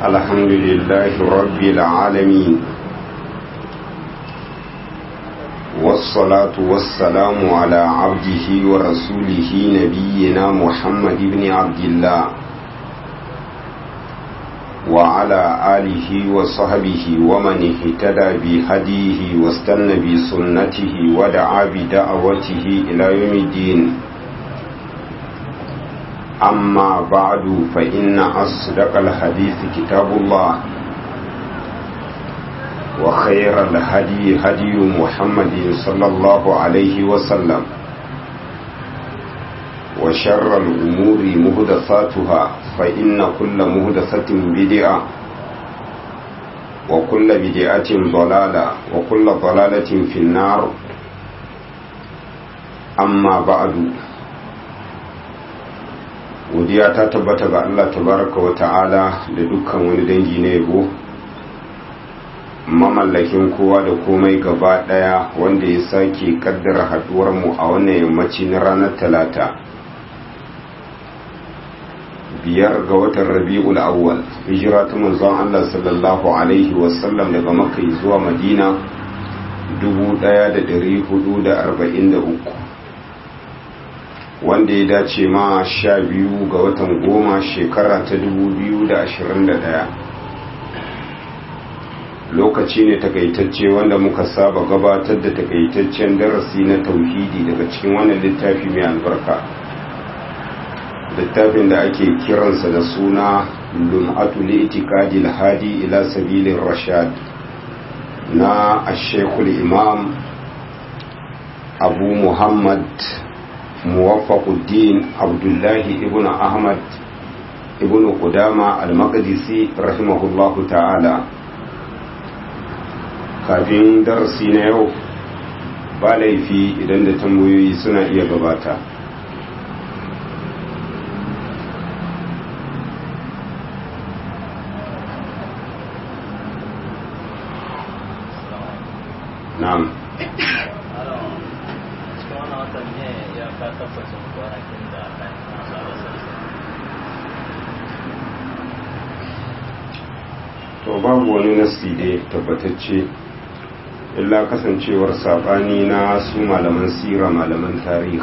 الحمد لله رب العالمين والصلاة والسلام على عبده ورسوله نبينا محمد بن عبد الله وعلى آله وصحبه ومن اهتدى بهديه واستنى بسنته ودعا بدعوته إلى يوم الدين أما بعد فإن أصدق الحديث كتاب الله وخير الهدي هدي محمد صلى الله عليه وسلم وشر الأمور مهدثاتها فإن كل مهدثة بدعة وكل بدعة ضلالة وكل ضلالة في النار أما بعد godiya ta tabbata ga Allah tabaraka wa ta'ala da dukkan wani dangi na yabo mamallakin kowa da komai gaba daya wanda ya sake kaddara haduwar mu a wannan yammaci na ranar talata biyar ga watan rabi'ul awwal hijira ta manzon Allah sallallahu alaihi wasallam daga makka zuwa madina 1443 wanda ya dace ma sha biyu ga watan goma shekara ta dubu biyu da ashirin da ɗaya lokaci ne takaitacce wanda muka saba gabatar da takaitaccen darasi na tauhidi daga cikin wannan littafi mai albarka littafin da ake kiransa da suna lum'atu li'itikadi hadi ila sabilin rashad na ashekul imam abu muhammad موفق الدين عبد الله ابن أحمد ابن قدامة المقدسي رحمه الله تعالى kafin darasi na yau ba laifi idan da tambayoyi suna iya gabata na'am to babu wani nasi da tabbatacce illa kasancewar sabani na su malaman sira malaman tarih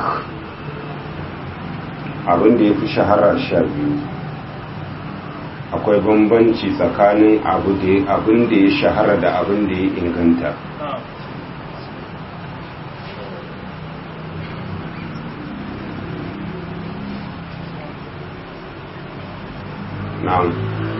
abin da ya fi shahara sha biyu akwai bambanci tsakanin abin da ya shahara da abin da ya inganta na'am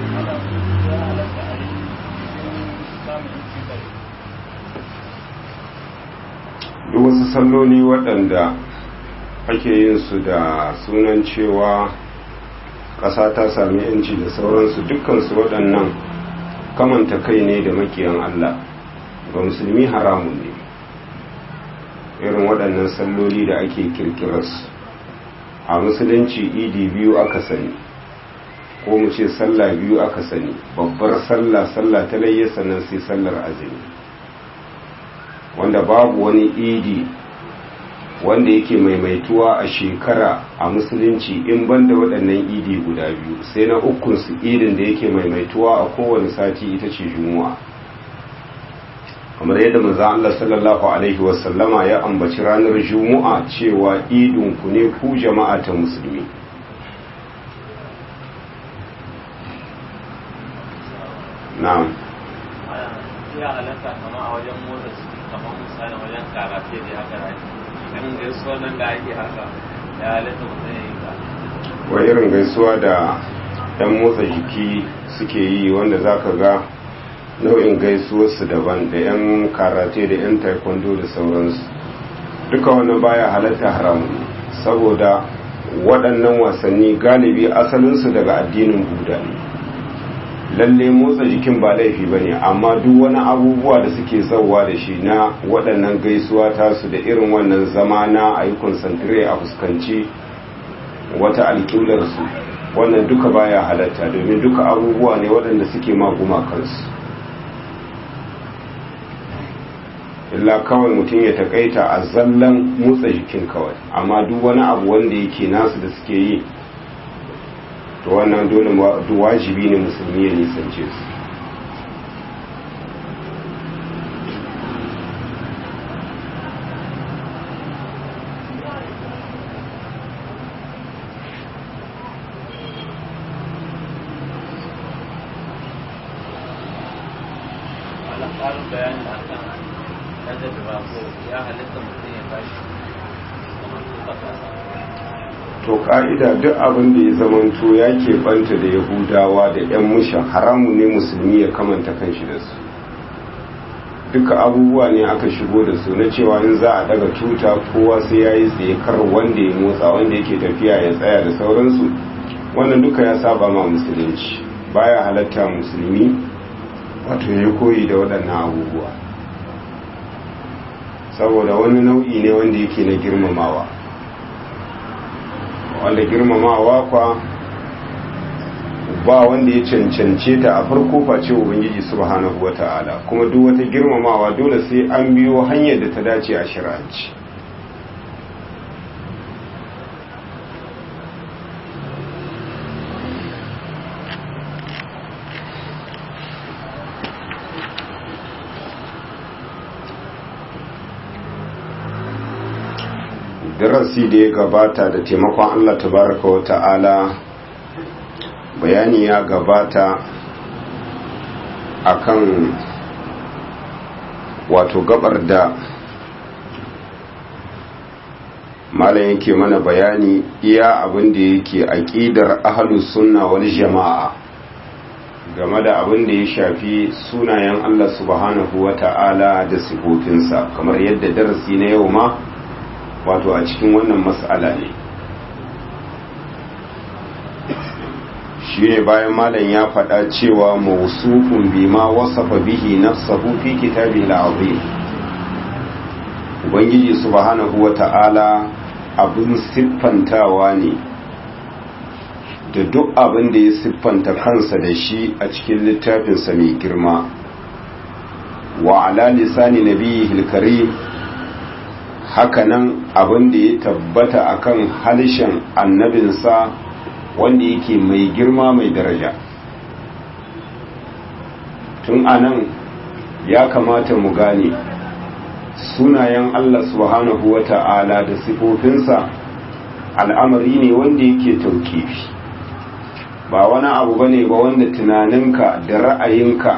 duk wasu salloli waɗanda ake yin su da sunan cewa ƙasa ta sami yanci da sauransu dukkansu waɗannan kamanta kai ne da makiyan Allah ga musulmi haramun ne irin waɗannan salloli da ake kirkirarsu a musulunci idi biyu aka sani ko mu ce sallah biyu aka sani babbar sallah sallah ta layya sannan sai sallar azumi wanda babu wani idi wanda yake maimaituwa a shekara a musulunci in banda waɗannan idi guda biyu sai na ukunsu idin da yake maimaituwa a kowane sati ita ce juma'a kamar yadda maza Allah sallallahu alaihi wasallama ya ambaci ranar juma'a cewa idinku ne ku jama'a ta musulmi na'am ya halatta kama a wajen motsa kamar misali wajen karate da haka da irin gaisuwa nan da ake haka ya halatta mutum ya yi ka wa irin gaisuwa da yan motsa jiki suke yi wanda za ka ga nau'in gaisuwarsu daban da yan karate da yan taekwondo da sauransu duka wannan baya halatta haramu saboda waɗannan wasanni galibi asalinsu daga addinin buda ne lalle motsa jikin ba laifi ba ne amma duk wani abubuwa da suke zauwa da shi na waɗannan gaisuwa tasu da irin wannan zama na a yi konsantire a fuskanci wata alƙiblarsu wannan duka baya halatta domin duka abubuwa ne waɗanda suke maguma kansu illa kawai mutum ya takaita a zallan motsa jikin kawai amma duk wani abu wanda yake nasu da suke yi to wannan dole wajibi ne musulmi ya nisance su ƙarin bayani a kan ɗaga da bako ya halitta mutum ya bashi kamar tuka kasa to ka'ida duk abin da ya zamanto ya keɓanta da yahudawa da 'yan mushan haramu ne musulmi ya kamanta kanshi da su duka abubuwa ne aka shigo da su na cewa in za a daga tuta kowa sai ya yi tsaye kar wanda ya motsa wanda yake tafiya ya tsaya da sauransu wannan duka ya saba ma musulunci baya halatta musulmi wato ya koyi da waɗannan abubuwa saboda wani nau'i ne wanda yake na girmamawa wanda girmamawa kwa ba wanda ya cancance ta a farko face ubangiji subhanahu wata'ala kuma duk wata girmamawa dole sai an biyo hanyar da ta dace a shari'anci darasi da ya gabata da taimakon Allah tabaraka wa ta'ala bayani ya gabata akan wato gabar da malam yake mana bayani iya abin da yake aqidar ahlus sunna wal jama'a game da abin da ya shafi sunayen Allah subhanahu wa ta'ala da sifofinsa kamar yadda darasi na yau ma wato a cikin wannan mas'ala ne shi ne bayan malam ya faɗa cewa mausufun bima wasafa bihi nafsahu fi kitabihi al-azim ubangiji subhanahu wata'ala abin siffantawa ne da duk abin da ya siffanta kansa da shi a cikin littafinsa mai girma wa ala lisani nabiyhi al-karim hakanan abin da ya tabbata akan halishin annabinsa wanda yake mai girma mai daraja tun anan ya kamata mu gane sunayen Allah subhanahu wa ta'ala da sifofinsa al'amari ne wanda yake taukifi ba wani abu bane ba wanda tunaninka da ra'ayinka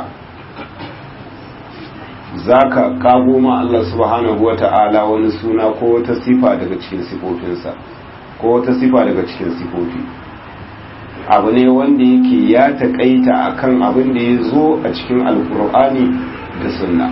za ka kago ma Allah subhanahu wa ta'ala wani suna ko wata sifa daga cikin sifofinsa ko wata sifa daga cikin sifofi abu ne wanda yake ya taƙaita akan abin da ya zo a cikin alkur'ani da sunna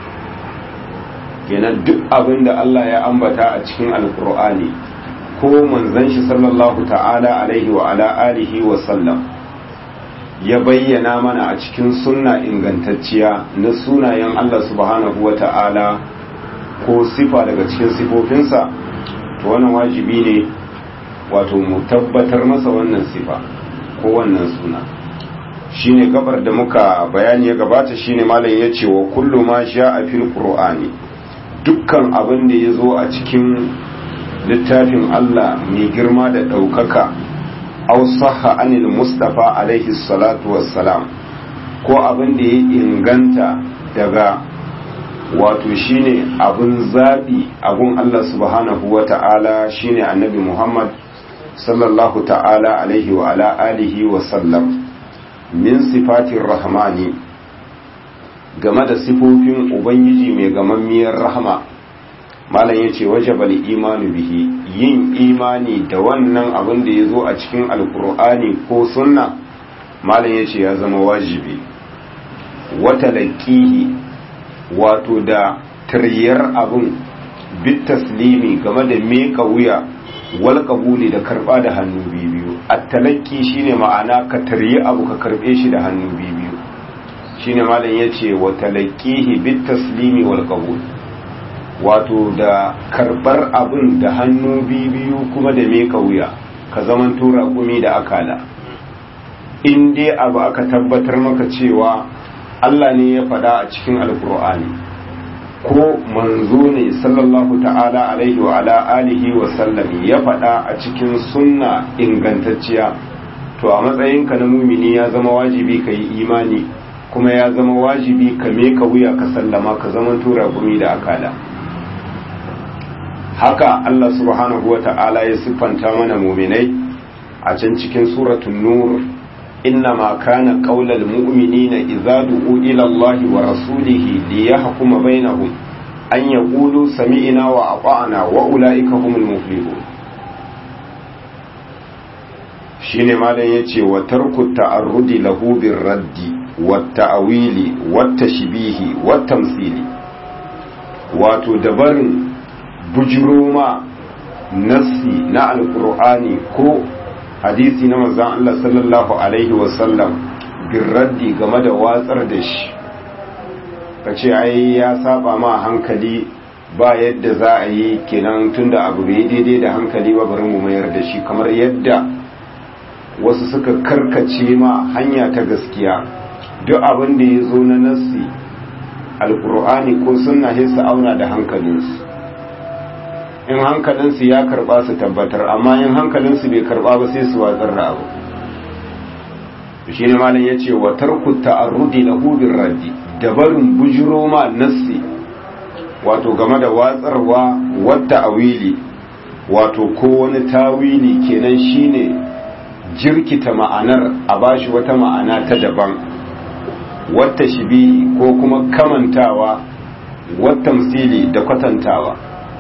kenan duk abin da Allah ya ambata a cikin alkur'ani ko manzon shi sallallahu ta'ala alaihi wa ala alihi wa sallam ya bayyana mana a cikin sunna ingantacciya na sunayen Allah subhanahu wa ta'ala ko sifa daga cikin sifofinsa to wannan wajibi ne wato mu tabbatar masa wannan sifa ko wannan suna shine gabar da muka bayani ya gabata shine malam ya ce wa kullu ma a fil qur'ani dukkan abin da ya zo a cikin littafin Allah mai girma da ɗaukaka aw sahha anil mustafa alaihi salatu wassalam ko abin da ya inganta daga wato shine abin zabi abun Allah subhanahu wa ta'ala shine annabi Muhammad sallallahu ta'ala alaihi wa ala alihi wa sallam min sifatin rahmani game da sifofin ubangiji mai gamammiyar rahama malam ya ce wajabal imanu bihi yin imani da wannan abin da ya zo a cikin alkur'ani ko sunna malam ya ce ya zama wajibi wata laƙihi wato da taryar abin bit taslimi game da meka wuya wal qabuli da karba da hannu biyu at-talaqi shine ma'ana ka taryi abu ka karbe shi da hannu biyu shine malam yace wa talaqihi bit taslimi wal qabul wato da karbar abin da hannu biyu kuma da meka wuya ka zaman tura gumi da akala in dai abu aka tabbatar maka cewa Allah ne ya faɗa a cikin alkur'ani ko manzo ne sallallahu ta'ala alaihi wa ala alihi wa sallam ya faɗa a cikin sunna ingantacciya to a matsayinka na mumini ya zama wajibi ka yi imani kuma ya zama wajibi ka meka wuya ka sallama ka zama tura gumi da akala haka Allah subhanahu wa ta'ala ya siffanta mana muminai a can cikin suratul nur إنما كان قول المؤمنين إذا دعوا إلى الله ورسوله ليحكم بينهم أن يقولوا سمعنا وأطعنا وأولئك هم المفلحون shine malam yace wa tarku ta'arrudi lahu bir raddi wat ta'wili wat tashbihi wat tamthili wato dabarin bujuroma nassi na alqur'ani ko hadisi na manzon Allah sallallahu alaihi wasallam bin raddi game da watsar da shi kace ai ya saba ma hankali ba yadda za a yi kenan tunda abu bai daidai da hankali ba bari mu mayar da shi kamar yadda wasu suka karkace ma hanya ta gaskiya duk abin da ya zo na nassi alkur'ani ko sunna sai su auna da hankalinsu in hankalinsu ya karba su tabbatar amma in hankalinsu bai karba ba sai su watsar da abu shi ne malam ya ce wa tarku ta'arrudi na hudun raddi da barin bujiro ma nassi wato game da watsarwa wata awili wato ko wani tawili kenan shine jirkita ma'anar a bashi wata ma'ana ta daban wata shibihi ko kuma kamantawa wata misili da kwatantawa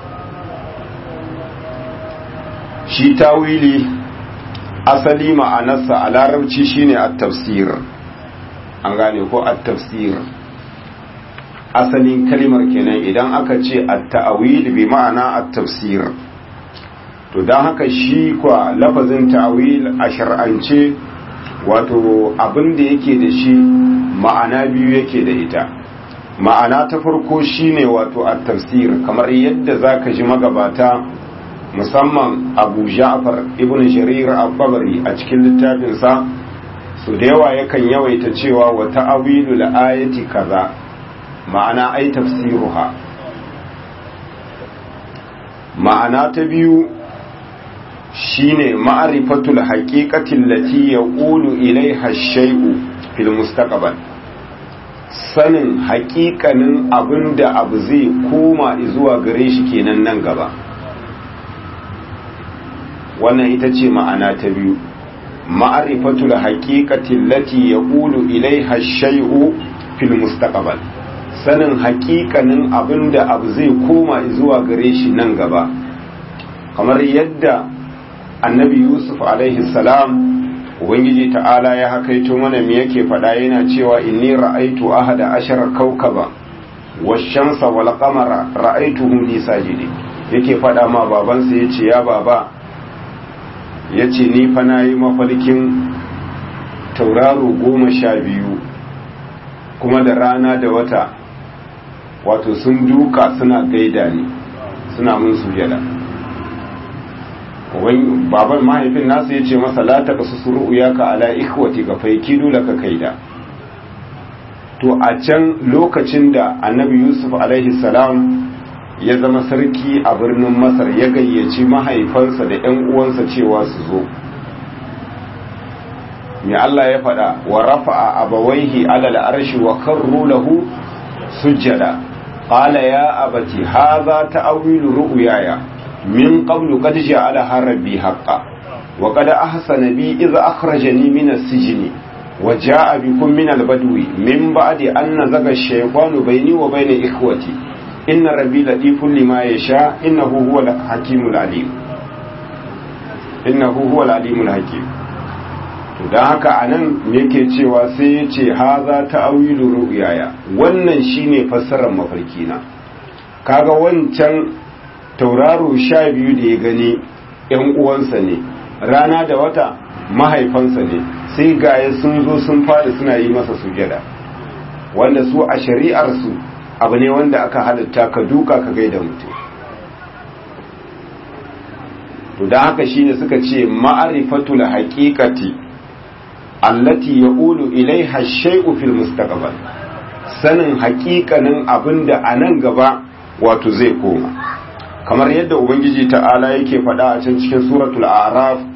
shi tawili asali ma'anarsa a larabci shine at-tafsir an gane ko at-tafsir asalin kalimar kenan idan aka ce at-ta'wil bi ma'ana at-tafsir to dan haka shi kwa lafazin ta'wil a shar'ance wato abin da yake da shi ma'ana biyu yake da ita ma'ana ta farko shine wato at-tafsir kamar yadda zaka ji magabata musamman abu ja'far ibn jarir al-tabari a cikin littafinsa su da yawa yakan yawaita cewa wa ta'awilu ayati kaza ma'ana ai tafsiruha ma'ana ta biyu shine ma'rifatul haqiqati allati yaqulu ilaiha ash-shay'u fil mustaqbal sanin haƙiƙanin abinda abu zai koma zuwa gare shi kenan nan gaba wannan ita ce ma'ana ta biyu ma'arifatul haqiqati allati yaqulu ilaiha ash-shay'u fil mustaqbal sanin haƙiƙanin abinda abu zai koma zuwa gare shi nan gaba kamar yadda annabi yusuf alaihi salam ubangiji ta'ala ya hakaito mana me yake faɗa yana cewa inni ra'aitu ahada ashara kaukaba wash-shamsa wal qamara ra'aituhum li sajidin yake faɗa ma babansa yace ya baba ya ce ni fa na yi mafarkin tauraro goma sha biyu kuma da rana da wata wato sun duka suna gaida ni suna mun sujada baban mahaifin nasu ya ce masa la ta kasu suru ya ka ala ikwati ga faiki dole ka kaida to a can lokacin da annabi yusuf alaihi salam ya zama sarki a birnin masar ya gayyaci mahaifansa da 'yan uwansa cewa su zo mai Allah ya faɗa wa rafa'a abawaihi alal arshi wa karru lahu sujjada qala ya abati hadha ta'wilu ru'yaya min qablu qad ja'alaha rabbi haqqan wa qad ahsana bi idh akhrajani min as-sijni wa ja'a bikum min al-badwi min ba'di an nazaga ash-shaytanu bayni wa bayna ikhwati inna rabbi latifun lima yasha innahu huwal hakimul alim innahu huwal alimul hakim to dan haka anan yake cewa sai ya ce haza ta'awilu ru'yaya wannan shine fassarar mafarki na kaga wancan tauraro sha biyu da ya gani yan uwansa ne rana da wata mahaifansa ne sai gaya sun zo sun fada suna yi masa sujada wanda su a shari'ar su abu ne wanda aka halitta ka duka ka gaida mutum to da haka shine suka ce ma'arifatul haqiqati allati yaqulu ilaiha shay'u fil mustaqbal sanin haƙiƙanin abinda a nan gaba wato zai koma kamar yadda ubangiji ta'ala yake faɗa a can cikin suratul a'raf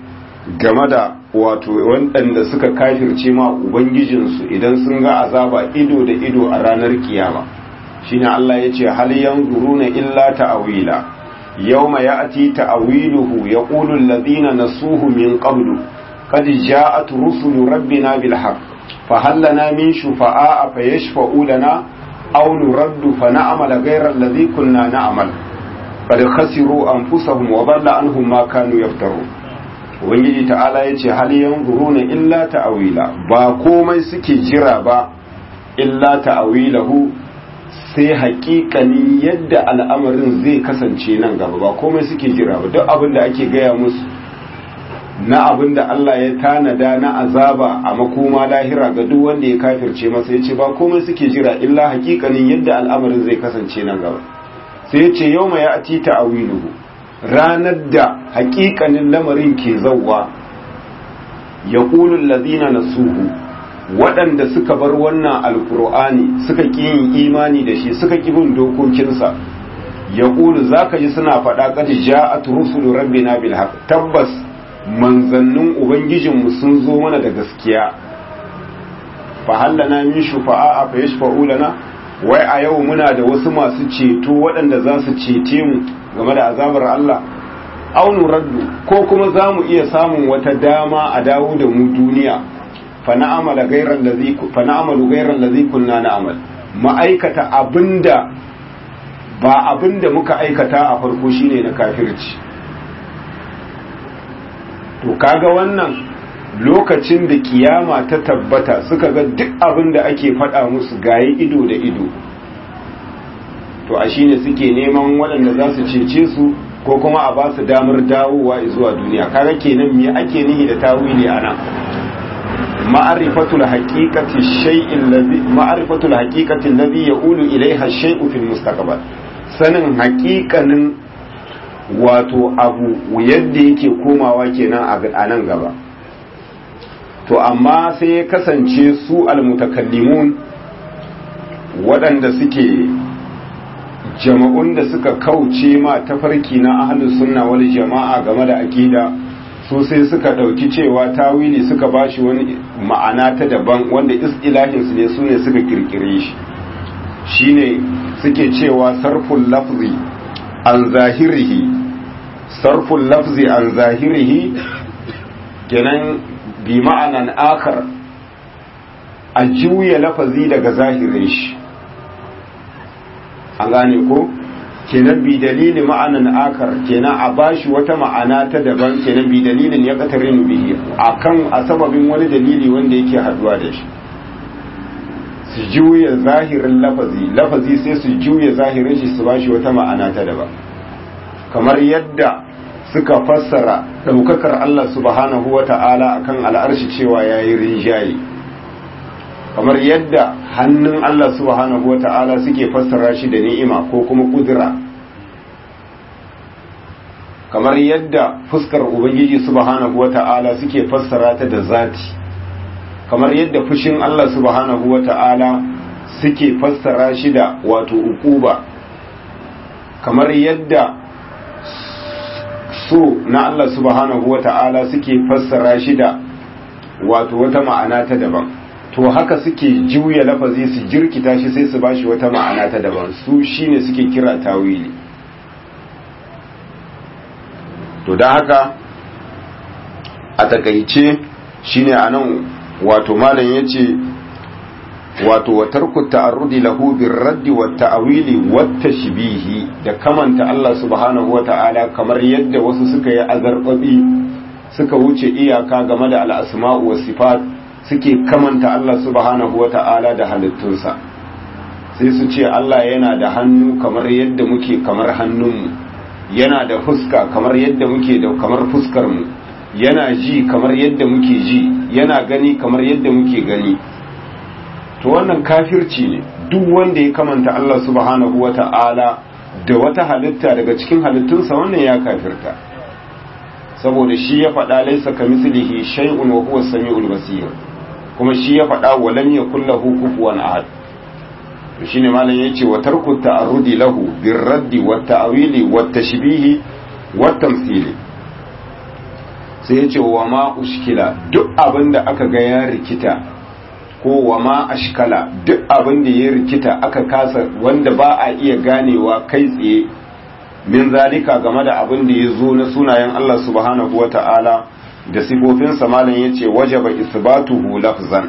game da wato waɗanda suka kafirce ma ubangijinsu idan sun ga azaba ido da ido a ranar kiyama shine Allah ya ce hal yanzuruna illa ta'wila yawma ya'ti ta'wiluhu yaqulu alladhina nasuhu min qablu qad ja'at rusulu rabbina bil haqq fa hal lana min shufa'a fayashfa'u lana aw nuraddu fa na'mal ghayra alladhi kunna na'mal qad khasiru anfusahum wa dhalla anhum ma kanu yaftarun ubangiji ta'ala ya ce hal yanzuruna illa ta'wila ba komai suke jira ba illa ta'wilahu sai haƙiƙanin yadda al'amarin zai kasance nan gaba ba komai suke jira ba duk abin da ake gaya musu na abin da Allah ya tanada na azaba a makoma lahira ga duk wanda ya kafirce masa ya ce ba komai suke jira illa haƙiƙanin yadda al'amarin zai kasance nan gaba sai ya ce yau mai ya ati ta'wiluhu ranar da hakikanin lamarin ke zauwa ya ƙulun lazina na suhu waɗanda suka bar wannan alkur'ani suka ƙi yin imani da shi suka ƙi bin dokokinsa ya ƙulu za ka ji suna faɗa ƙadi ja a turusulu rabbina bil haq tabbas manzannin ubangijinmu sun zo mana da gaskiya fa hallana min shufa'a fa yashfa'u lana wai a yau muna da wasu masu ceto waɗanda za su cece mu game da azabar Allah aunu raddu ko kuma za mu iya samun wata dama a dawo da mu duniya fa na'amala gairan lazi fa na'amalu gairan lazi kunna na'amal ma'aikata abinda ba abinda muka aikata a farko shine na kafirci to kaga wannan lokacin da kiyama ta tabbata suka ga duk abin da ake faɗa musu gaye ido da ido to a shine suke neman waɗanda za su cece su ko kuma a ba su damar dawowa zuwa duniya kaga kenan me ake nihi da tawili ana ma'arifatul haqiqati shay'in ladhi ma'arifatul haqiqati alladhi yaqulu ilayha shay'u fil mustaqbal sanin haƙiƙanin wato abu yadda yake komawa kenan a nan gaba to amma sai ya kasance su almutakallimun waɗanda suke jama'un da suka kauce ma tafarki na ahlus sunna wal jama'a game da aqida su sai suka ɗauki cewa tawili suka bashi wani ma'ana ta daban wanda istilahin su ne su ne suka kirkire shi shine suke cewa sarful lafzi an zahirihi sarful lafzi an zahirihi kenan bi ma'anan akar a juya lafazi daga zahirin shi an gane ko kenan bi dalili ma'anan akar kenan a bashi wata ma'ana ta daban kenan bi dalilin ya katarin bihi akan a sababin wani dalili wanda yake haduwa da shi su juya zahirin lafazi lafazi sai su juya zahirin shi su bashi wata ma'ana ta daban kamar yadda suka fassara ɗaukakar Allah subhanahu wa ta'ala a kan al'arshi cewa ya yi rinjaye kamar yadda hannun Allah subhanahu wa ta'ala suke fassara shi da ni'ima ko kuma ƙudura kamar yadda fuskar Ubangiji subhanahu wa ta'ala suke fassara ta da zati kamar yadda fushin Allah subhanahu wa ta'ala suke fassara shi da wato ukuba kamar yadda so na Allah subhanahu wa ta'ala suke fassara shi da wato wata ma'ana ta daban to haka suke juya lafazi su jirkita shi sai su bashi wata ma'ana ta daban su shine suke kira tawili to don haka a takaice shine anan wato malam yace wato wa tarku ta'arrudi lahu birraddi wa ta'wili wa tashbihi da kamanta Allah subhanahu wa ta'ala kamar yadda wasu suka yi azarbabi suka wuce iyaka game da al'asma'u wa sifat suke kamanta Allah subhanahu wa ta'ala da halittunsa sai su ce Allah yana da hannu kamar yadda muke kamar hannunmu yana da fuska kamar yadda muke da kamar fuskarmu yana ji kamar yadda muke ji yana gani kamar yadda muke gani to wannan kafirci ne duk wanda ya kamanta Allah subhanahu wa ta'ala da wata halitta daga cikin halittunsa wannan ya kafirta saboda shi ya faɗa laisa ka mislihi shay'un wa huwa samiul basir kuma shi ya faɗa wa lam yakul lahu kufuwan ahad to shine malam yace wa tarku ta'arrudi lahu birraddi wa ta'wili wa tashbihi wa tamthili sai ya ce wa ma ushkila duk abin da aka ga ya rikita ko wa ma ashkala duk abin da ya rikita aka kasa wanda ba a iya ganewa kai tsaye min zalika game da abin da ya zo na sunayen Allah subhanahu wa ta'ala da sifofinsa malam ya ce wajaba isbatuhu lafzan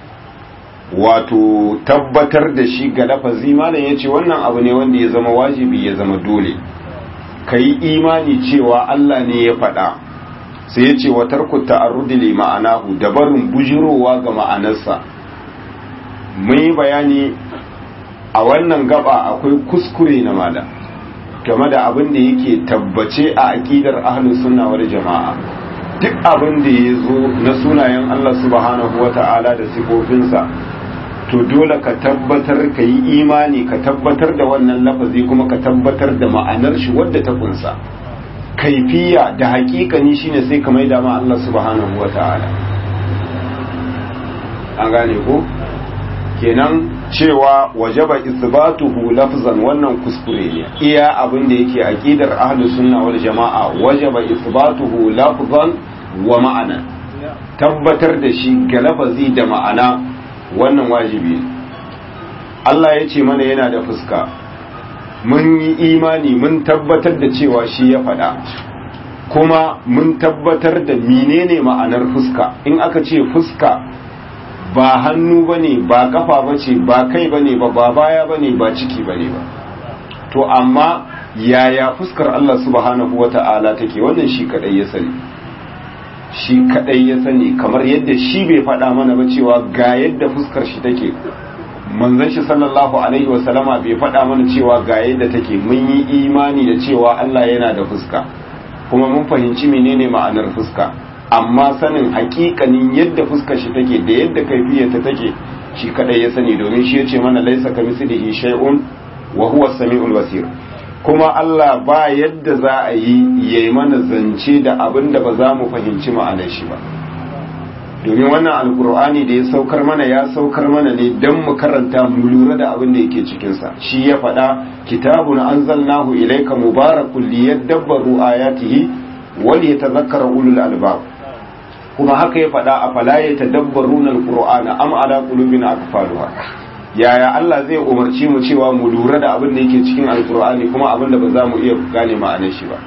wato tabbatar da shi ga lafazi malam ya ce wannan abu ne wanda ya zama wajibi ya zama dole ka yi imani cewa Allah ne ya faɗa sai ya ce wa tarku ta'arrudi li ma'anahu da barin bujirowa ga ma'anarsa mun yi bayani a wannan gaba akwai kuskure na mala game da abin da yake tabbace a aqidar ahlus sunna wal jama'a duk abin da ya zo na sunayen Allah subhanahu wata'ala da sifofinsa to dole ka tabbatar ka yi imani ka tabbatar da wannan lafazi kuma ka tabbatar da ma'anar shi wadda ta kunsa kaifiya da hakikani shine sai ka maida ma Allah subhanahu wata'ala an gane ko kenan cewa wajaba isbatuhu lafzan wannan kuskure ne iya abin da yake aqidar ahlus sunna wal jamaa wajaba isbatuhu lafzan wa ma'ana tabbatar da shi ga lafazi da ma'ana wannan wajibi ne Allah ya ce mana yana da fuska mun yi imani mun tabbatar da cewa shi ya faɗa kuma mun tabbatar da menene ma'anar fuska in aka ce fuska ba hannu bane ba kafa bace ba kai bane ba ba baya bane ba ciki bane ba to amma yaya fuskar Allah subhanahu wata'ala take wannan shi kadai ya sani shi kadai ya sani kamar yadda shi bai faɗa mana ba cewa ga yadda fuskar shi take manzon shi sallallahu alaihi wasallama bai faɗa mana cewa ga yadda take mun yi imani da cewa Allah yana da fuska kuma mun fahimci menene ma'anar fuska amma sanin hakikanin yadda fuskar shi take da yadda kaifiyarta take shi kadai ya sani domin shi yace mana laisa kamislihi shay'un wa huwa as-sami'ul basir kuma Allah ba yadda za a yi yayi mana zance da abin da ba za mu fahimci ma'anar shi ba domin wannan alkur'ani da ya saukar mana ya saukar mana ne don mu karanta mu lura da abin da yake cikinsa shi ya faɗa kitabun anzalnahu ilayka mubarakun liyadabbaru ayatihi wal yatadhakkara ulul albab kuma haka ya faɗa a fala yatadabbaruna alqur'ana am ala qulubin akfaluha yaya Allah zai umarci mu cewa mu lura da abin da yake cikin alkur'ani kuma abin da ba za mu iya gane ma'anar shi ba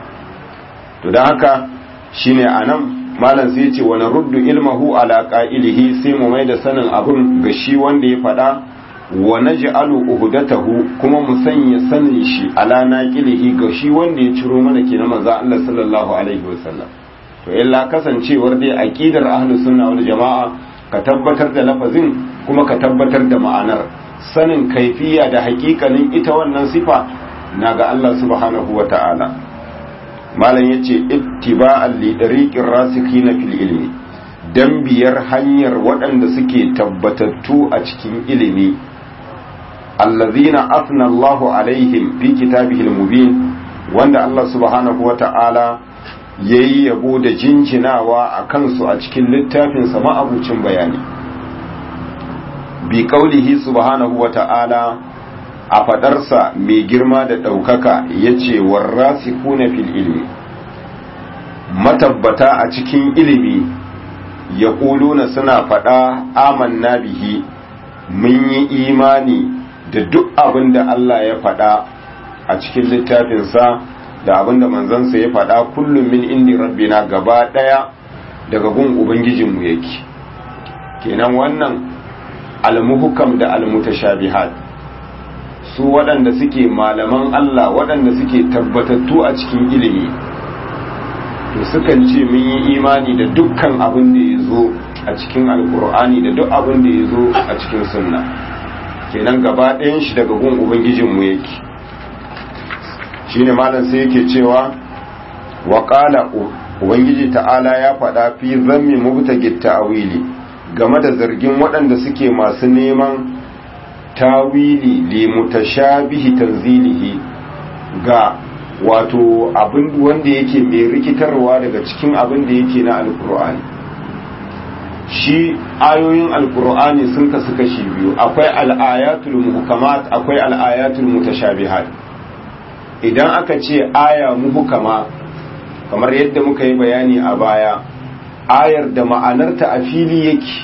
to don haka shine anan malam sai ce wani ruddu ilmahu ala qa'ilihi sai mu mai da sanin abun ga shi wanda ya faɗa wa naj'alu uhdatahu kuma mu sanya sanin shi ala naqilihi ga shi wanda ya ciro mana kenan manzo Allah sallallahu alaihi wasallam to illa kasancewar dai aqidar ahlus sunna wal jamaa ka tabbatar da lafazin kuma ka tabbatar da ma'anar sanin kaifiya da hakikanin ita wannan sifa na ga Allah subhanahu wa ta'ala malam yace ittiba'an li dariqir rasikhina fil ilmi dan biyar hanyar waɗanda suke tabbatattu a cikin ilimi allazina afna Allahu alaihim fi kitabihi mubin wanda Allah subhanahu wata'ala yayi yabo da jinjinawa a kansu a cikin littafin sa ma'abucin bayani bi qaulihi subhanahu wata'ala a fadarsa mai girma da ɗaukaka ya ce warrasikuna fil ilmi matabbata a cikin ilimi ya ƙuluna suna faɗa amanna bihi mun yi imani da duk abin da Allah ya faɗa a cikin littafinsa da abin da manzansa ya faɗa kullum min indi rabbina gaba ɗaya daga gun ubangijinmu yake kenan wannan almuhukam da almutashabihat su waɗanda suke malaman Allah waɗanda suke tabbatattu a cikin ilimi to sukan ce mun yi imani da dukkan abin da ya zo a cikin alkur'ani da duk abin da ya zo a cikin sunna kenan gaba ɗayan shi daga gun ubangijinmu yake shine malam sai yake cewa wa qala ubangiji ta'ala ya faɗa fi zammi mubtagit ta'wili game da zargin waɗanda suke masu neman tawili li mutashabihi tanzilihi ga wato abin wanda yake mai rikitarwa daga cikin abin da yake na alkur'ani shi ayoyin alkur'ani sun kasu kashi biyu akwai al'ayatul muhkamat akwai al'ayatul mutashabihat idan aka ce aya muhkama kamar yadda muka yi bayani a baya ayar da ma'anarta a fili yake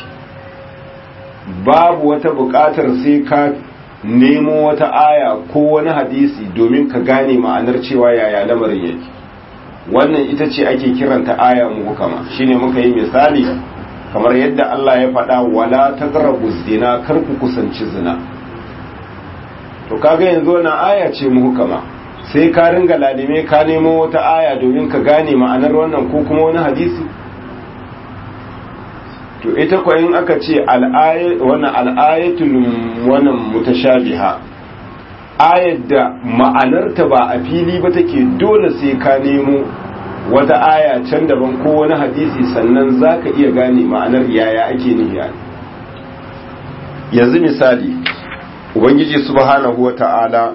babu wata buƙatar sai ka nemo wata aya ko wani hadisi domin ka gane ma'anar cewa yaya lamarin yake wannan ita ce ake kiranta aya muhukama shine muka yi misali kamar yadda Allah ya faɗa wala taqrabu zina kar ku kusanci zina to kaga yanzu wannan aya ce muhukama sai ka ringa ladime ka nemo wata aya domin ka gane ma'anar wannan ko kuma wani hadisi to ita ko in aka ce wannan al'ayatul wannan mutashabiha ayar da ma'anarta ba a fili ba take dole sai ka nemo wata aya can daban ko wani hadisi sannan zaka iya gane ma'anar yaya ake nufi yanzu misali ubangiji subhanahu wata'ala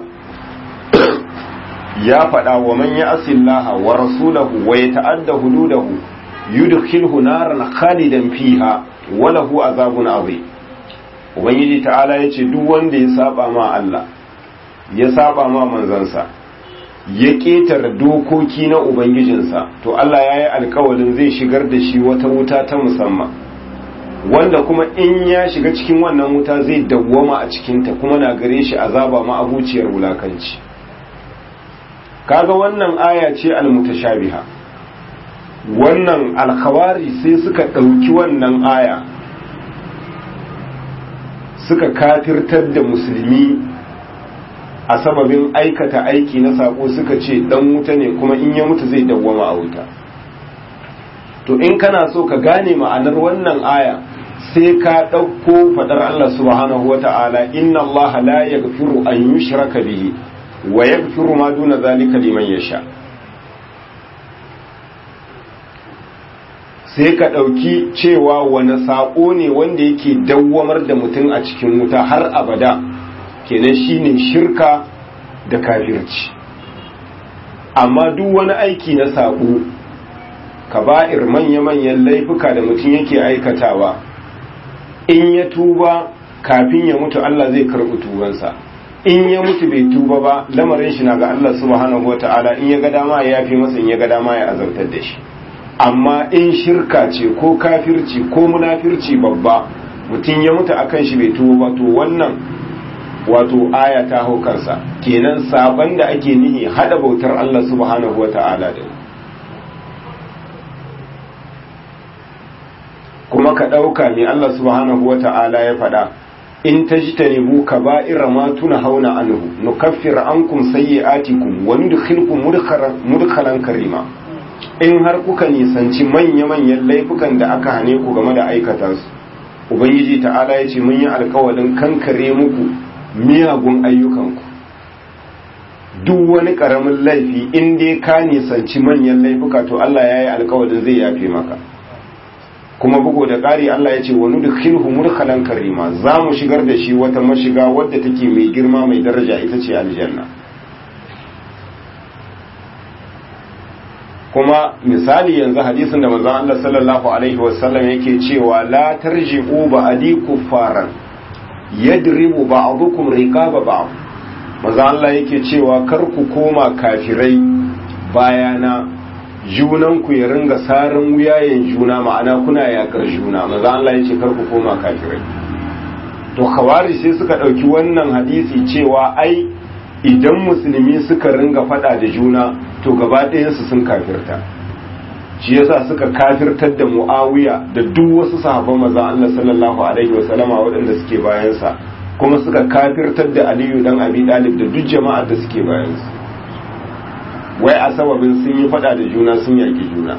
ya faɗa wa man ya asillaha wa rasulahu wa ya ta'adda hududahu yudkhilhu naran khalidan fiha wa lahu azabun azim ubangiji ta'ala yace duk wanda ya saba ma Allah ya saba ma manzansa ya ketare dokoki na ubangijinsa to Allah ya yi alkawalin zai shigar da shi wata wuta ta musamman wanda kuma in ya shiga cikin wannan wuta zai dawwama a cikinta kuma na gare shi azaba ma abuciyar wulakanci kaga wannan aya ce almutashabiha wannan alkhawari sai suka ɗauki wannan aya suka kafirtar da musulmi a sababin aikata aiki na sako suka ce dan wuta ne kuma in ya mutu zai dawwama a wuta to in kana so ka gane ma'anar wannan aya sai ka ɗauko faɗar Allah subhanahu wata'ala inna Allah la yaghfiru an yushraka bihi wa yaghfiru ma duna zalika liman yasha sai ka ɗauki cewa wani saƙo ne wanda yake dawwamar da mutum a cikin wuta har abada kenan shine shirka da kafirci amma duk wani aiki na saƙo kaba'ir manya-manyan laifuka da mutum yake aikatawa in ya tuba kafin ya mutu Allah zai karɓi tubansa in ya mutu bai tuba ba lamarin shi na ga Allah subhanahu wata'ala in ya ga dama ya yafi masa in ya ga dama ya azabtar da shi amma in shirka ce ko kafirci ko munafirci babba mutum ya mutu akan shi bai tuba ba to wannan wato aya ta hau kansa kenan saban da ake nihi hada bautar Allah subhanahu wata'ala da kuma ka ɗauka mai Allah subhanahu wata'ala ya faɗa in tajtanibu kaba'ira ma tuna hauna anhu nukaffir ankum sayyi'atikum wa nudkhilkum mudkhalan karima in har kuka nisanci manya-manyan laifukan da aka hane ku game da aikata su ubangiji ta'ala ya ce mun yi alkawalin kankare muku miyagun ayyukanku duk wani karamin laifi in dai ka nisanci manyan laifuka to Allah ya yi alkawalin zai yafe maka kuma bugu da ƙari Allah ya ce wani da khilhu murkalan karima za mu shigar da shi wata mashiga wadda take mai girma mai daraja ita ce aljanna kuma misali yanzu hadisin da manzon Allah sallallahu alaihi wasallam yake cewa la tarji'u ba'di kuffaran yadribu ba'dukum riqaba ba'd manzon Allah yake cewa kar ku koma kafirai bayana junan ku ya ringa sarin wuyayen juna ma'ana kuna yakar juna manzon Allah yake kar ku koma kafirai to khawarij sai suka dauki wannan hadisi cewa ai idan musulmi suka ringa fada da juna to gaba ɗayansu sun kafirta shi yasa suka kafirtar da mu'awiya da duk wasu sahabban maza Allah sallallahu alaihi wa sallama waɗanda suke bayansa kuma suka kafirtar da aliyu dan abi dalib da duk jama'ar da suke bayansa wai a sababin sun yi fada da juna sun yaki juna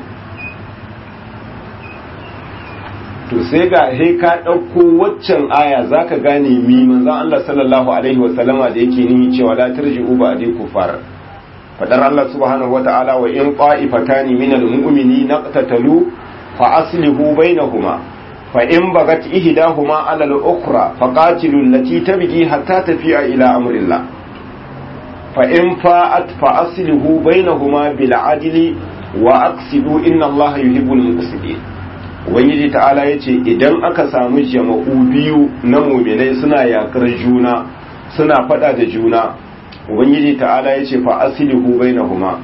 to sai ga he ka ɗauko waccan aya zaka gane mi manzon Allah sallallahu alaihi wa sallama da yake nihi cewa la tarji'u ba'di kufar fadar Allah subhanahu wata'ala wa in qa'ifatani minal mu'minina qatatalu fa aslihu bainahuma fa in bagat ihdahuma 'ala al-ukhra faqatilu allati tabghi hatta tafi'a ila amrillah fa in fa'at fa aslihu bainahuma bil 'adli wa aqsidu inna Allah yuhibbul muqsitin ubangiji ta'ala yace idan aka samu jama'u biyu na mu'minai suna yakar juna suna fada da juna ubangiji ta'ala ya ce fa asilihu bainahuma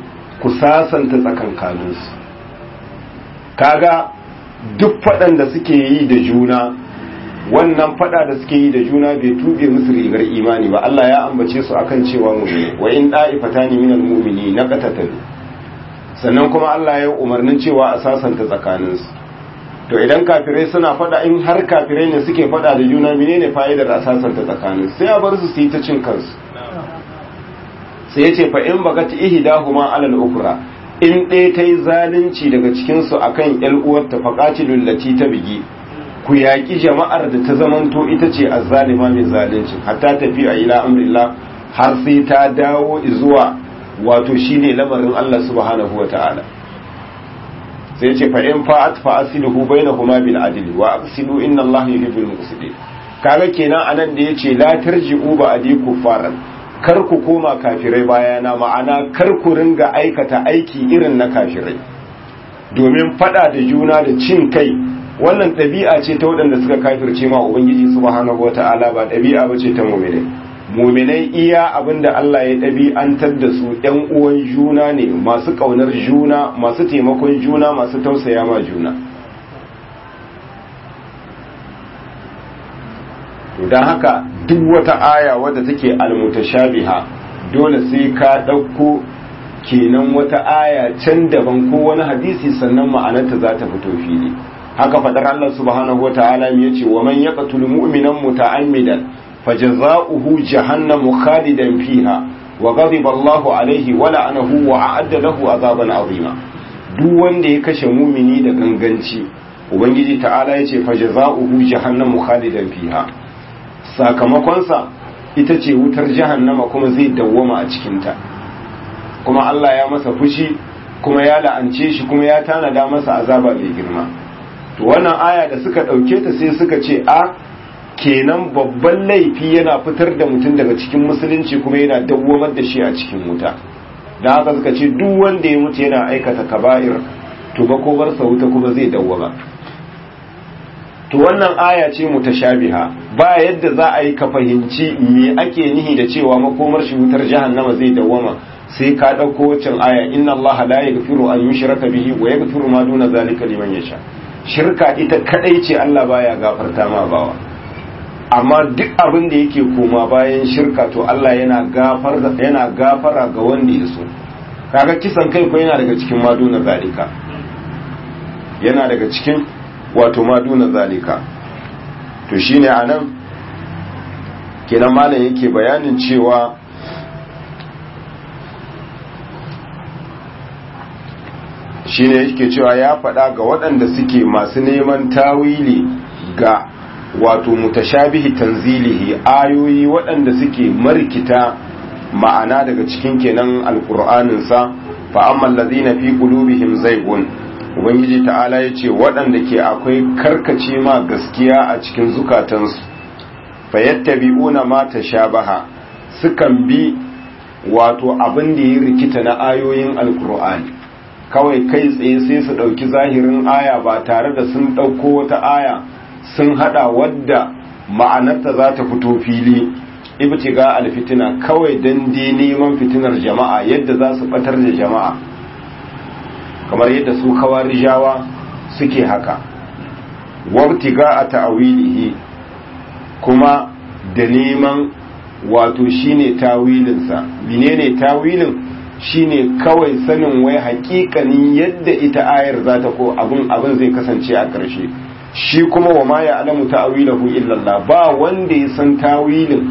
ku sasanta tsakankaninsu kaga duk faɗan da suke yi da juna wannan faɗa da suke yi da juna bai tube musu rigar imani ba Allah ya ambace su akan cewa mu'mini wa in da'ifatani minal mu'mini na qatatalu sannan kuma Allah ya umarnin cewa a sasanta tsakaninsu to idan kafirai suna fada in har kafirai ne suke fada da juna menene fa'idar a sasanta tsakaninsu sai a bar su su yi ta cin kansu sai ya ce fa in bagat ihdahuma ala al-ukhra in ɗaya ta yi zalunci daga cikin su akan ƴar uwarta faqatilul lati ta bigi ku yaƙi jama'ar da ta zamanto ita ce azzalima mai zalunci hatta tafi a ila amrillah har sai ta dawo zuwa wato shine lamarin Allah subhanahu wata'ala sai ce fa in fa'at fa asiluhu bainahuma bil adli wa aqsidu inna Allah yuhibbul muqsitin kaga kenan anan da yace la tarji'u ba adi kufaran kar ku koma kafirai bayana ma'ana kar ku ringa aikata aiki irin na kafirai domin fada da juna da cin kai wannan ɗabi'a ce ta waɗanda suka kafirce ma ubangiji subhanahu wata'ala ba ɗabi'a ba ce ta mu'minai muminai iya abinda Allah ya ɗabi'antar da su ‘yan uwan juna ne masu ƙaunar juna masu taimakon juna masu tausaya ma juna don haka duk wata aya wadda take almutashabiha dole sai ka ɗauko kenan wata aya can daban ko wani hadisi sannan ma'anarta za ta fito fili haka faɗar Allah subhanahu wa ta'ala ya ce wa man yaqtul mu'minan muta'ammidan فجزاؤه جهنم خالدا فيها وغضب الله عليه ولعنه وأعد له عذابا عظيما duk wanda ya kashe mumini da ganganci ubangiji ta'ala ya ce fajaza'uhu jahannamu khalidan fiha sakamakonsa ita ce wutar jahannama kuma zai dawwama a cikinta kuma Allah ya masa fushi kuma ya la'ance shi kuma ya tanada masa azaba mai girma to wannan aya da suka ɗauke ta sai suka ce a kenan babban laifi yana fitar da mutum daga cikin musulunci kuma yana dawwamar da shi a cikin wuta da haka suka ce duk wanda ya mutu yana aikata kaba'ir to ba ko bar wuta kuma zai dawwama to wannan aya ce mutashabiha ba yadda za a yi ka fahimci me ake nihi da cewa makomar shi wutar jahannama zai dawwama sai ka ɗauko waccan aya inna allaha la yaghfiru an yushraka bihi wa yaghfiru ma duna zalika liman yasha shirka ita kadai ce Allah baya gafarta ma bawa amma duk abin da yake koma bayan shirka to Allah yana gafar yana gafara ga wanda ya so kaga kisan kai ko yana daga cikin maduna zalika yana daga cikin wato maduna zalika to shine anan kenan malam yake bayanin cewa shine yake cewa ya faɗa ga waɗanda suke masu neman tawili ga wato mutashabihi tanzilihi ayoyi waɗanda suke markita ma'ana daga cikin kenan alƙur'aninsa fa amma allazina fi qulubihim zaygun ubangiji ta'ala yace waɗanda ke akwai karkace ma gaskiya a cikin zukatansu fayattabi'una ma tashabaha sukan bi wato abin da ya rikita na ayoyin alƙur'ani kawai kai tsaye sai su ɗauki zahirin aya ba tare da sun ɗauko wata aya sun hada wadda ma'anarta za ta fito fili ibtiga alfitina kawai dan dai neman fitinar jama'a yadda za su batar da jama'a kamar yadda su kawarijawa suke haka wabtiga a ta'awilihi kuma da neman wato shine tawilinsa menene tawilin shine kawai sanin wai hakikanin yadda ita ayar za ta ko abin abin zai kasance a ƙarshe shi kuma wa ma ya alamu ta'awilahu illallah ba wanda ya san tawilin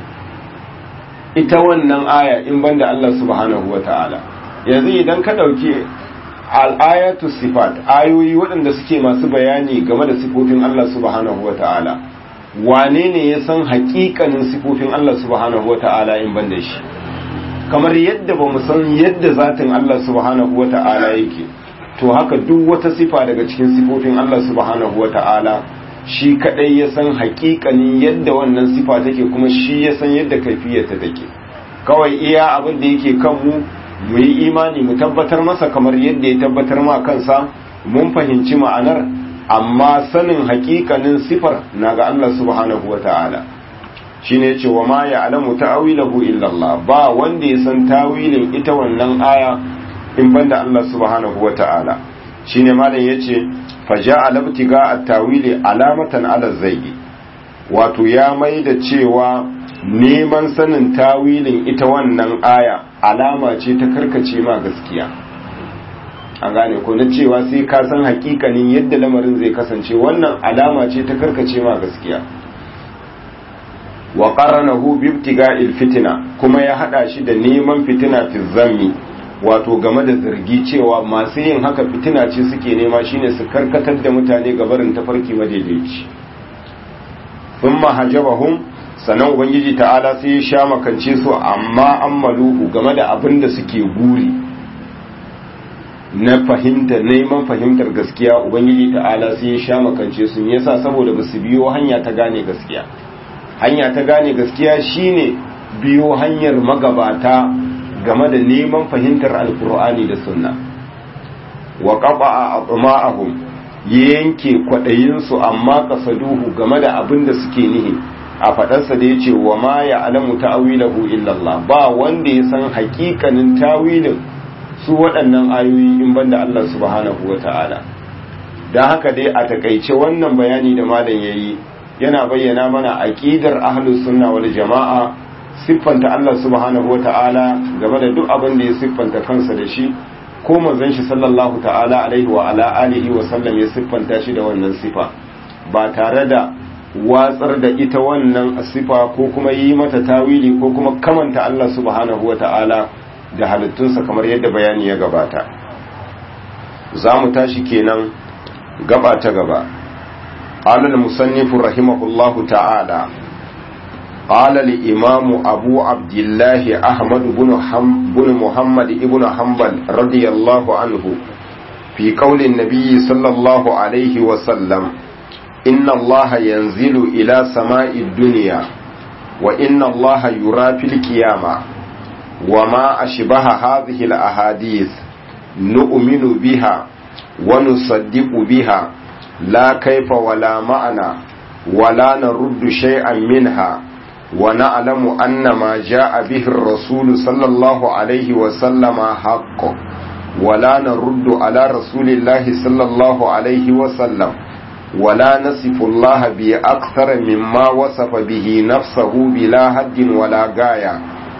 ita wannan aya in banda Allah subhanahu ta'ala. yanzu idan ka dauki al-ayatu sifat ayoyi waɗanda suke masu bayani game da sifofin Allah subhanahu ta'ala. wane ne ya san haƙiƙanin sifofin Allah subhanahu ta'ala in banda shi kamar yadda ba mu san yadda zatin Allah subhanahu ta'ala yake to haka duk wata sifa daga cikin sifofin Allah subhanahu wa ta'ala shi kadai ya san hakikanin yadda wannan sifa take kuma shi ya san yadda kaifiyarta take kawai iya abin da yake kan mu mu yi imani mu tabbatar masa kamar yadda ya tabbatar ma kansa mun fahimci ma'anar amma sanin hakikanin sifar na ga Allah subhanahu wa ta'ala shine yace wa ma ya'lamu ta'wilahu illa Allah ba wanda ya san tawilin ita wannan aya in banda Allah subhanahu wata'ala shine malam yace faja'a labtiga at-tawili alamatan ala zayyi wato ya mai da cewa neman sanin tawilin ita wannan aya alama ce ta karkace ma gaskiya an gane ko na cewa sai ka san hakikanin yadda lamarin zai kasance wannan alama ce ta karkace ma gaskiya wa qaranahu bi ibtiga'il fitna kuma ya hada shi da neman fitina fi zammi wato game da zargi cewa masu yin haka fitina ce suke nema shine su karkatar da mutane ga barin tafarki madaidaici thumma hajabahum sanan ubangiji ta'ala sai ya sha makance su amma ammaluhu game da abin da suke guri na fahimta neman fahimtar gaskiya ubangiji ta'ala sai ya sha makance su yasa saboda basu biyo hanya ta gane gaskiya hanya ta gane gaskiya shine biyo hanyar magabata game da neman fahimtar alkur'ani da sunna wa qaba atma'ahum yanke kwadayin su amma kasaduhu game da abin da suke nihi a fadarsa da yace wa ma ya'lamu ta'wilahu illa Allah ba wanda ya san hakikanin tawilin su waɗannan ayoyi in banda Allah subhanahu wata'ala dan haka dai a takaice wannan bayani da malam yayi yana bayyana mana aqidar ahlus sunna wal jama'a siffanta Allah subhanahu wata'ala game da duk abin da ya siffanta kansa da shi ko manzon shi sallallahu ta'ala alaihi wa ala alihi wa sallam ya siffanta shi da wannan sifa ba tare da watsar da ita wannan sifa ko kuma yi mata tawili ko kuma kamanta Allah subhanahu wata'ala da halittunsa kamar yadda bayani ya gabata za mu tashi kenan gaba ta gaba قال المصنف رحمه الله تعالى قال الإمام أبو عبد الله أحمد بن, حم بن محمد بن حنبل رضي الله عنه في قول النبي صلى الله عليه وسلم إن الله ينزل إلى سماء الدنيا وإن الله يرى في القيامة وما أشبه هذه الأحاديث نؤمن بها ونصدق بها لا كيف ولا معنى ولا نرد شيئا منها ونعلم أن ما جاء به الرسول صلى الله عليه وسلم حق ولا نرد على رسول الله صلى الله عليه وسلم ولا نصف الله بأكثر مما وصف به نفسه بلا حد ولا غاية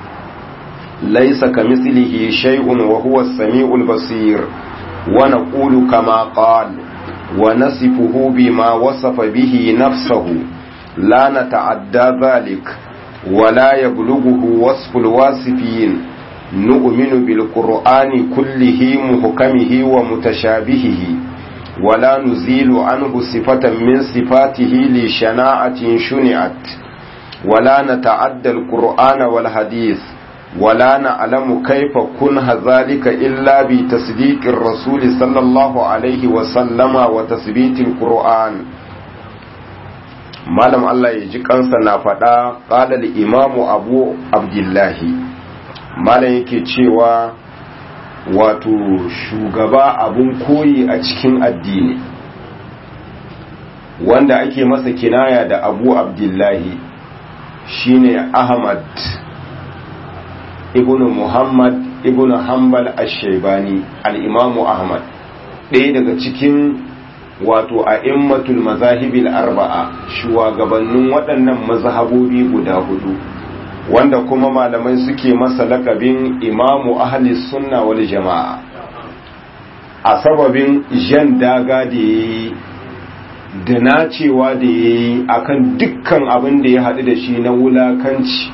ليس كمثله شيء وهو السميع البصير ونقول كما قال ونصفه بما وصف به نفسه لا نتعدى ذلك ولا يبلغه وصف الواصفين نؤمن بالقرآن كله محكمه ومتشابهه ولا نزيل عنه صفة من صفاته لشناعة شنعت ولا نتعدى القرآن والحديث ولا نعلم كيف كنه ذلك إلا بتصديق الرسول صلى الله عليه وسلم وتثبيت القرآن malam Allah ya ji kansa na faɗa ƙalal imamu abu abdullahi malam yake cewa wato shugaba abun koyi a cikin addini wanda ake masa kinaya da abu abdullahi shine ahmad ibnu muhammad ibnu hanbal ash-shaybani al-imamu ahmad ɗaya daga cikin wato a immatul mazahibil arba'a shugabannin waɗannan mazhabobi guda hudu wanda kuma malamai suke masa lakabin imamu ahli sunna wal jama'a a sababin jan daga da yayi da nacewa da yayi akan dukkan abin da ya haɗu da shi na wulakanci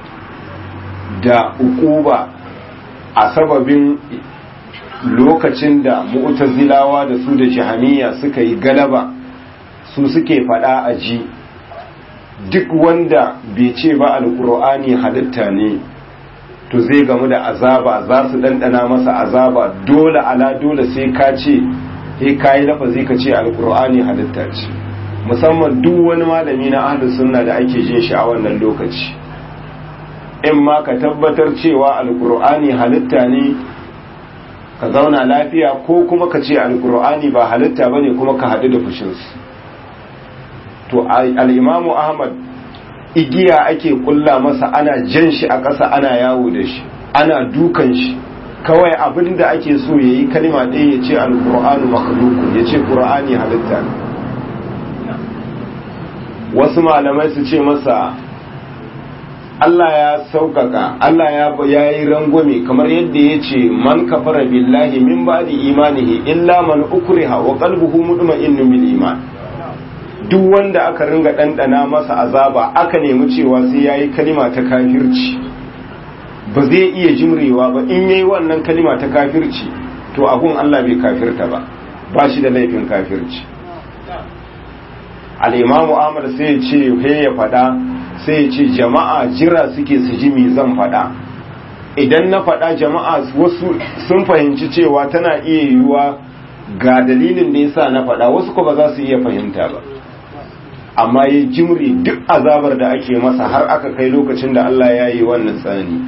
da ukuba a sababin lokacin da mu'tazilawa da su da jahamiya suka yi galaba su suke fada a ji duk wanda bai ce ba alkur'ani halitta ne to zai gamu da azaba za su dandana masa azaba dole ala dole sai ka ce sai ka yi lafazi ka ce alkur'ani halitta ce musamman duk wani malami na ahlus sunna da ake jin shi a wannan lokaci in ma ka tabbatar cewa alkur'ani halitta ne ka zauna lafiya ko kuma ka ce alkur'ani ba halitta ba ne kuma ka haɗu da fushinsu to al'imamu ahmad igiya ake kulla masa ana jan shi a ƙasa ana yawo da shi ana dukan shi kawai abin da ake so ya yi kalima ɗaya ya ce alƙur'anu makhlukun ya ce ƙur'ani halitta wasu malamai su ce masa Allah ya sauƙaƙa Allah ya yi rangwame kamar yadda ya ce man kafara billahi min ba'di imanihi illa man ukriha wa qalbuhu mutma'innun bil iman duk wanda aka ringa ɗanɗana masa azaba aka nemi cewa sai yayi kalima ta kafirci ba zai iya jimrewa ba in yayi wannan kalima ta kafirci to abun Allah bai kafirta ba ba shi da laifin kafirci al-imamu Ahmad sai ya ce he ya faɗa sai ya ce jama'a jira suke su ji me zan faɗa idan na faɗa jama'a wasu sun fahimci cewa tana iya yiwuwa ga dalilin da yasa na faɗa wasu ko ba za su iya fahimta ba amma ya jimri duk azabar da ake masa har aka kai lokacin da Allah ya yi wannan tsani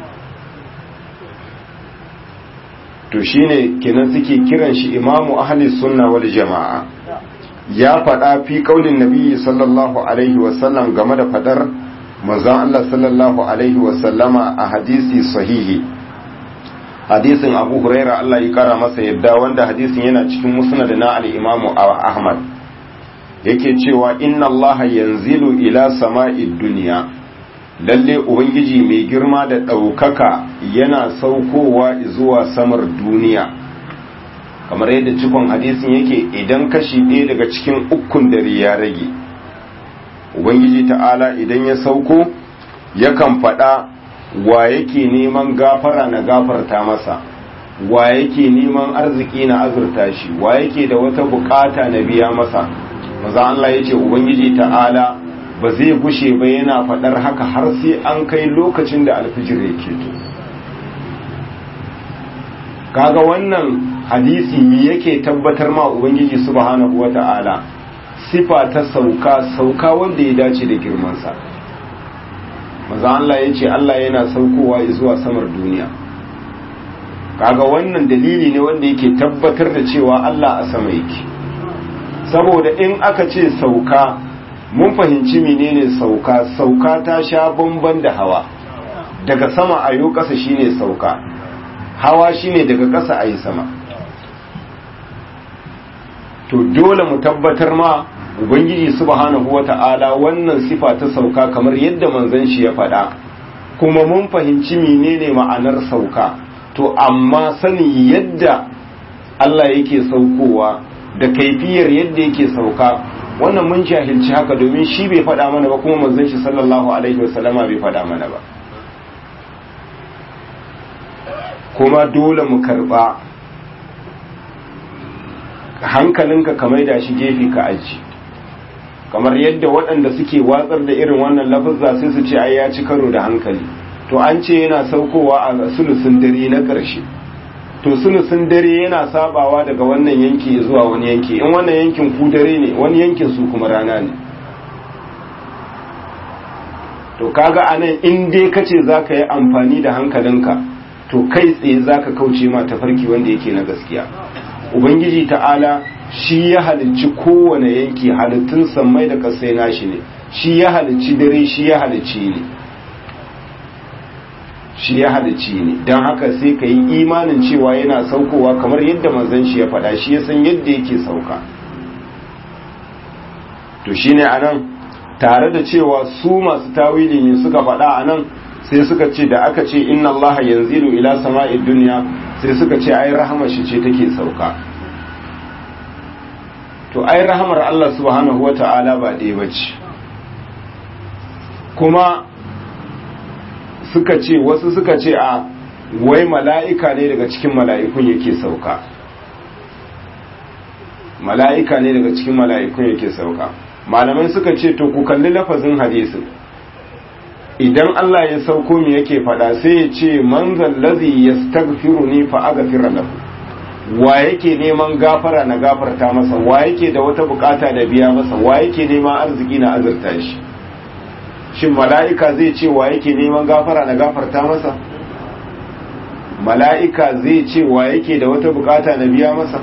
to shine kenan suke kiran shi imamu ahli sunna wal jama'a ya faɗa fi kaulin nabi sallallahu alaihi wasallam game da fadar manzon Allah sallallahu alaihi wasallama a hadisi sahihi hadisin abu huraira Allah ya kara masa yadda wanda hadisin yana cikin musnad na al-imamu ahmad yake cewa inna allaha yanzilu ila sama'id duniya lalle ubangiji mai girma da ɗaukaka yana saukowa zuwa samar duniya kamar yadda cikon hadisin yake idan kashi ɗaya daga cikin ukun dare ya rage ubangiji ta'ala idan ya sauko yakan faɗa wa yake neman gafara na gafarta masa wa yake neman arziki na azurta shi wa yake da wata bukata na biya masa maza Allah ya ce Ubangiji ta'ala ba zai gushe ba yana faɗar haka har sai an kai lokacin da alfijir ya keto kaga wannan hadisi yake tabbatar ma Ubangiji subhanahu wa ta'ala sifa ta sauka sauka wanda ya dace da girmansa maza Allah ya ce Allah yana saukowa zuwa samar duniya kaga wannan dalili ne wanda yake tabbatar da cewa Allah a sama yake saboda in aka ce sauka mun fahimci menene sauka sauka ta sha bamban da hawa daga sama a yau ƙasa shine sauka hawa shine daga ƙasa a yi sama to dole mu tabbatar ma ubangiji subhanahu wata'ala wannan sifa ta sauka kamar yadda manzon shi ya faɗa kuma mun fahimci menene ma'anar sauka to amma sani yadda Allah yake saukowa da kaifiyar yadda yake sauka wannan mun jahilci haka domin shi bai faɗa mana ba kuma manzon shi sallallahu alaihi wasallama bai faɗa mana ba kuma dole mu karɓa hankalinka ka maida shi gefe ka aji kamar yadda waɗanda suke watsar da irin wannan lafazza sai su ce ai ya ci karo da hankali to an ce yana saukowa a sulusun dare na ƙarshe to sulusun dare yana sabawa daga wannan yanki zuwa wani yanki in wannan yankin ku dare ne wani yankin su kuma rana ne to kaga anan in dai kace zaka yi amfani da hankalinka to kai tsaye zaka kauce ma tafarki wanda yake na gaskiya ubangiji ta'ala shi ya halicci kowane yanki halittun sammai da kasai nashi ne shi ya halicci dare shi ya halicci ne shi ya halicci ne don haka sai ka yi imanin cewa yana saukowa kamar yadda manzon shi ya faɗa shi ya san yadda yake sauka to shine anan tare da cewa su masu tawili ne suka faɗa anan sai suka ce da aka ce inna allaha yanzilu ila sama'id dunya sai suka ce ai rahamar shi ce take sauka to ai rahamar Allah subhanahu wata'ala ba ɗaya bace kuma suka ce wasu suka ce a wai mala'ika ne daga cikin mala'ikun yake sauka mala'ika ne daga cikin mala'ikun yake sauka malamai suka ce to ku kalli lafazin hadisin idan Allah ya sauko mi yake fada sai ya ce manzan lazi ya stagfiru ni fa agafira lahu wa yake neman gafara na gafarta masa wa yake da wata bukata da biya masa wa yake neman arziki na azurta shi shin mala'ika zai ce wa yake neman gafara na gafarta masa mala'ika zai ce wa yake da wata bukata na biya masa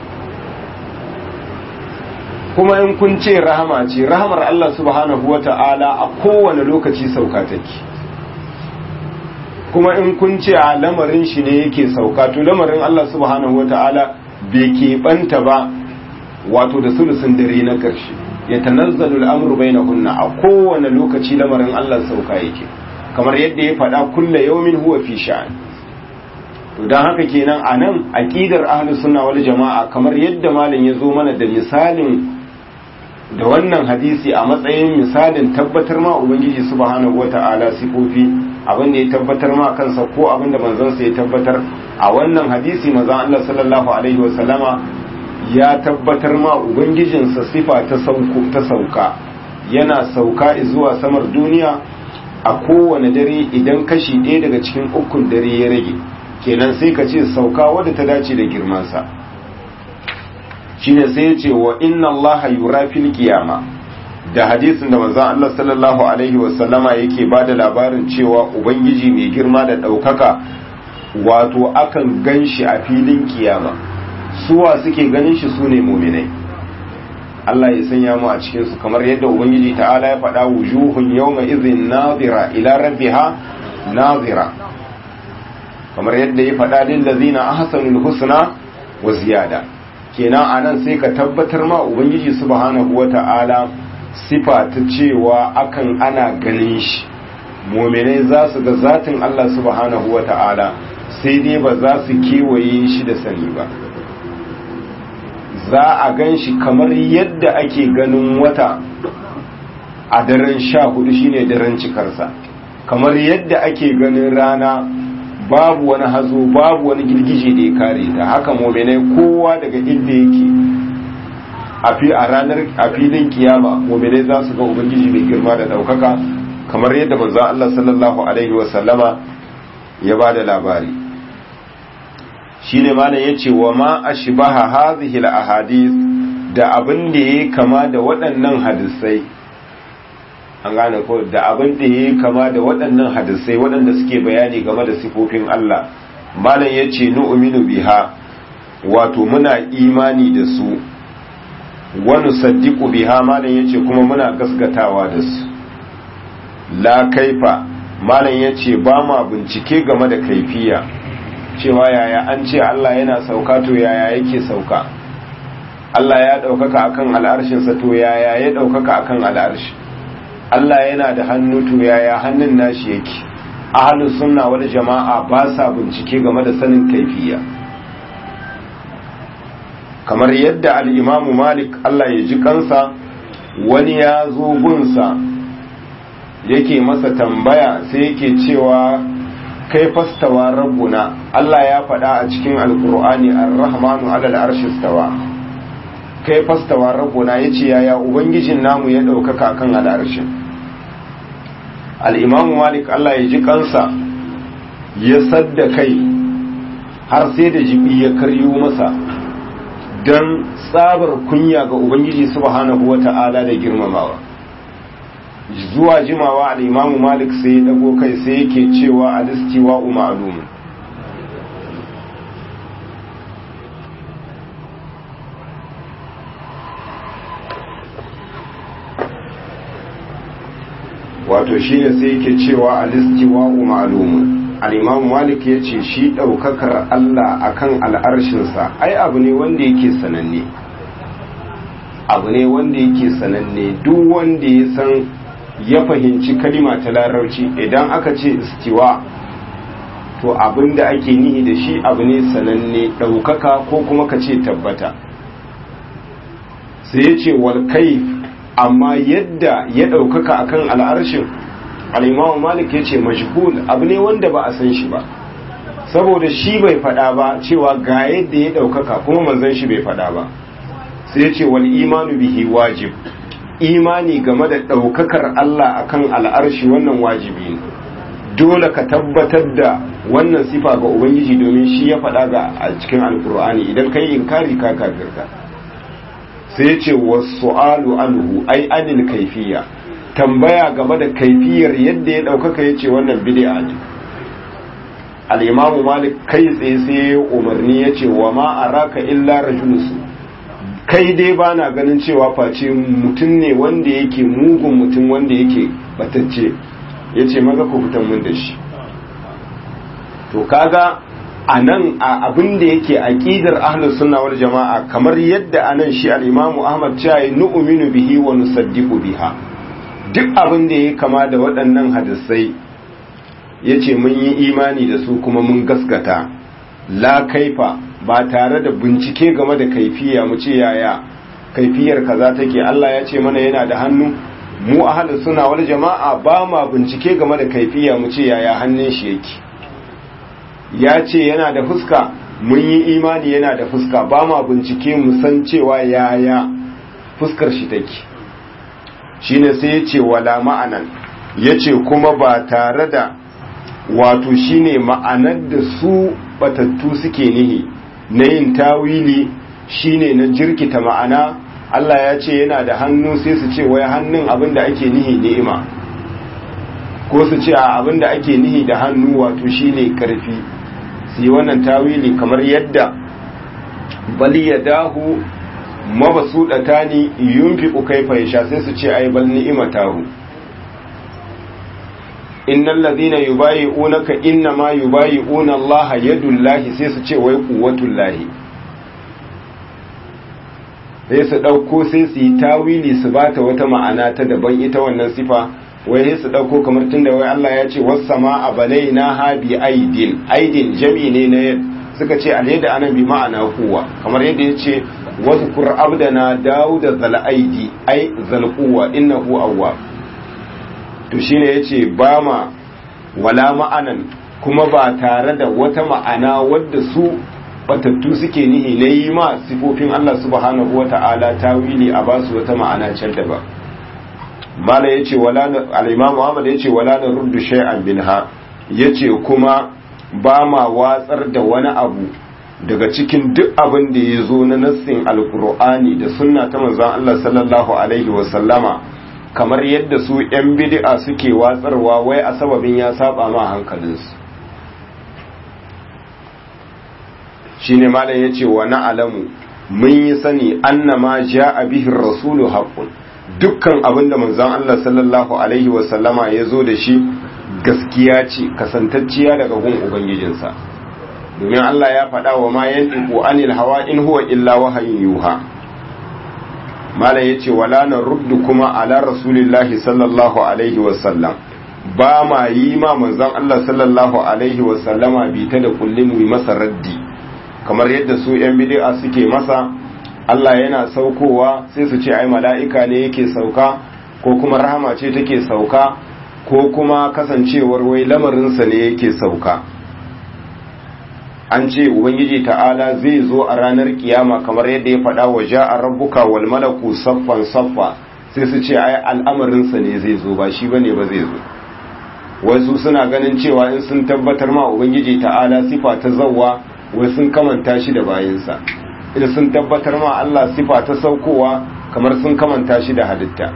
kuma in kun ce rahama ce rahamar Allah subhanahu wa ta'ala a kowane lokaci sauka take kuma in kun ce a lamarin shi ne yake sauka to lamarin Allah subhanahu wata'ala bai keɓanta ba wato da sulusun dare na ƙarshe ya tanazzalu al'amru bainahunna a kowane lokaci lamarin Allah sauka yake kamar yadda ya faɗa kulla yawmin huwa fi sha'an to dan haka kenan anan aqidar ahlus sunna wal jama'a kamar yadda malam ya zo mana da misalin da wannan hadisi a matsayin misalin tabbatar ma ubangiji subhanahu wata'ala sifofi abin da ya tabbatar ma kansa ko abin da manzansa ya tabbatar a wannan hadisi manzon Allah sallallahu alaihi wasallama ya tabbatar ma ubangijinsa sifa ta sauko ta sauka yana sauka zuwa samar duniya a kowane dare idan kashi ɗaya daga cikin ukun dare ya rage kenan sai ka ce sauka wadda ta dace da girmansa shine sai ya ce wa inna allaha yura fil qiyama da hadisin da manzon Allah sallallahu alaihi wasallama yake bada labarin cewa ubangiji mai girma da ɗaukaka wato akan ganshi a filin kiyama suwa suke ganin shi su ne muminai Allah ya sanya mu a cikinsu kamar yadda Ubangiji ta'ala ya faɗa wujuhun yawma izin nazira ila rabbiha nazira kamar yadda ya faɗa lil ladzina ahsanul husna wa ziyada kenan anan sai ka tabbatar ma Ubangiji subhanahu wata'ala sifa ta cewa akan ana ganin shi muminai za su ga zatin Allah subhanahu wata'ala sai dai ba za su kewaye shi da sani ba za a gan shi kamar yadda ake ganin wata a daren sha hudu shine daren cikarsa kamar yadda ake ganin rana babu wani hazo babu wani girgije da ya kare ta haka mominai kowa daga inda yake a ranar a filin kiyama mominai za su ga ubangiji mai girma da daukaka kamar yadda manzon Allah sallallahu alaihi wasallama ya ba da labari shine malam yace wa ma ashbaha hadhihi al-ahadith da abin da yake kama da waɗannan hadisai an gane ko da abin da yake kama da waɗannan hadisai waɗanda suke bayani game da sifofin Allah malam yace nu'minu biha wato muna imani da su wa nusaddiqu biha malam yace kuma muna gaskatawa da su la kaifa malam yace ba ma bincike game da kaifiya cewa yaya an ce Allah yana sauka to yaya yake sauka Allah ya ɗaukaka akan al'arshinsa to yaya ya ɗaukaka akan al'arshi Allah yana da hannu to yaya hannun nashi yake ahlus sunna wal jama'a ba sa bincike game da sanin kaifiya kamar yadda al-Imam Malik Allah ya ji kansa wani ya zo gunsa yake masa tambaya sai yake cewa kai fastawa rabbuna Allah ya faɗa a cikin alkur'ani ar-rahmanu alal arshi stawa kai fastawa rabbuna yace yaya ubangijin namu ya ɗaukaka kan al'arshin al-imam malik Allah ya ji kansa ya sadda kai har sai da jibi ya karyo masa dan tsabar kunya ga ubangiji subhanahu wata'ala da girmamawa zuwa jimawa al'imamu malik sai ya dago kai sai yake cewa a listiwa ma'alumin wato shi ne sai yake cewa a listiwa ma'alumin al'imamu malik ya ce shi ɗaukakar allah akan al'arshinsa ai abu ne wanda yake sananne abu ne wanda yake sananne duk wanda ya san ya fahimci kalima ta larabci idan aka ce istiwa to abin da ake nihi da shi abu ne sananne ɗaukaka ko kuma ka ce tabbata sai ya ce walkai amma yadda ya ɗaukaka akan al'arshin al'imamu malik ya ce majhul abu ne wanda ba a san shi ba saboda shi bai faɗa ba cewa ga yadda ya ɗaukaka kuma manzan shi bai faɗa ba sai ya ce wal imanu bihi wajib imani game da ɗaukakar Allah akan al'arshi wannan wajibi ne dole ka tabbatar da wannan sifa ga Ubangiji domin shi ya faɗa ga a cikin alkur'ani idan kai inkari ka kafirka sai ce wasu alu anhu ai anil kaifiya tambaya game da kaifiyar yadda ya ɗaukaka ya ce wannan bid'a ne al'imamu malik kai tsaye sai ya umarni ya ce wa ma araka illa rajulusu kai dai ba na ganin cewa face mutum ne wanda yake mugun mutum wanda yake batacce ya ce maza ku fitan mun da shi to kaga a nan a abin da yake aqidar ahlus sunna wal jama'a kamar yadda anan shi al-Imam Ahmad cewa nu'minu bihi wa nusaddiqu biha duk abin da yake kama da waɗannan hadisai yace mun yi imani da su kuma mun gaskata la kaifa ba tare da bincike game da kaifiya mu ce yaya kaifiyar kaza take Allah ya ce mana yana da hannu mu ahlus sunna wal jama'a ba ma bincike game da kaifiya mu ce yaya hannun shi yake ya ce yana da fuska mun yi imani yana da fuska ba ma bincike mu san cewa yaya fuskar shi take shine sai ya ce wala ma'anan ya ce kuma ba tare da wato shine ma'anar da su batattu suke nihi na yin tawili shine na jirkita ma'ana Allah ya ce yana da hannu sai su ce wai hannun abin da ake nihi ni'ima ko su ce a abin da ake nihi da hannu wato shine karfi su yi wannan tawili kamar yadda bali ya dahu mabasuɗata ni yunfi kaifa ya sha sai su ce ai bal ni'ima tahu innal ladhina yubayi'unaka inna ma yubayi'una Allah yadullahi sai su ce wai quwwatullahi sai su dauko sai su yi tawili su bata wata ma'ana ta daban ita wannan sifa wai sai su dauko kamar tunda wai Allah ya ce was sama'a balaina ha bi aidin aidin jami ne na suka ce alyada anan bi ma'ana kuwa kamar yadda ya ce wazkur abdana dauda zal aidi ai zal quwwa innahu awwab to shine yace ba ma wala ma'anan kuma ba tare da wata ma'ana wadda su batattu suke nihi na yi ma sifofin Allah subhanahu wa ta'ala tawili a basu wata ma'ana can da ba mala yace wala al-imam Muhammad yace wala na ruddu shay'an minha yace kuma ba ma watsar da wani abu daga cikin duk abin da ya zo na nassin alkur'ani da sunna ta manzon Allah sallallahu alaihi wa sallama kamar yadda su 'yan bid'a suke watsarwa wai a sababin ya saba ma hankalinsu shi ne malam ya ce wa na'alamu mun yi sani annama ja a bihin rasulu haƙun dukkan abin da manzan Allah sallallahu Alaihi wasallama ya zo da shi gaskiya ce kasantacciya daga gun Ubangijinsa domin Allah ya faɗa wa ma yan anil hawa in huwa illa wahayin yuha malam ya ce wala na ruddu kuma ala rasulillahi sallallahu alaihi wasallam ba ma yi ma manzan Allah sallallahu alaihi wasallama bi ta da kullum mu masa raddi kamar yadda su yan bid'a suke masa Allah yana saukowa sai su ce ai mala'ika ne yake sauka ko kuma rahama ce take sauka ko kuma kasancewar wai lamarinsa ne yake sauka an ce ubangiji ta'ala zai zo a ranar kiyama kamar yadda ya faɗa wa ja'a rabbuka wal malaku saffan saffa sai su ce ai al'amarinsa ne zai zo ba shi bane ba zai zo wasu suna ganin cewa in sun tabbatar ma ubangiji ta'ala sifa ta zawwa wai sun kamanta shi da bayinsa idan sun tabbatar ma Allah sifa ta saukowa kamar sun kamanta shi da halitta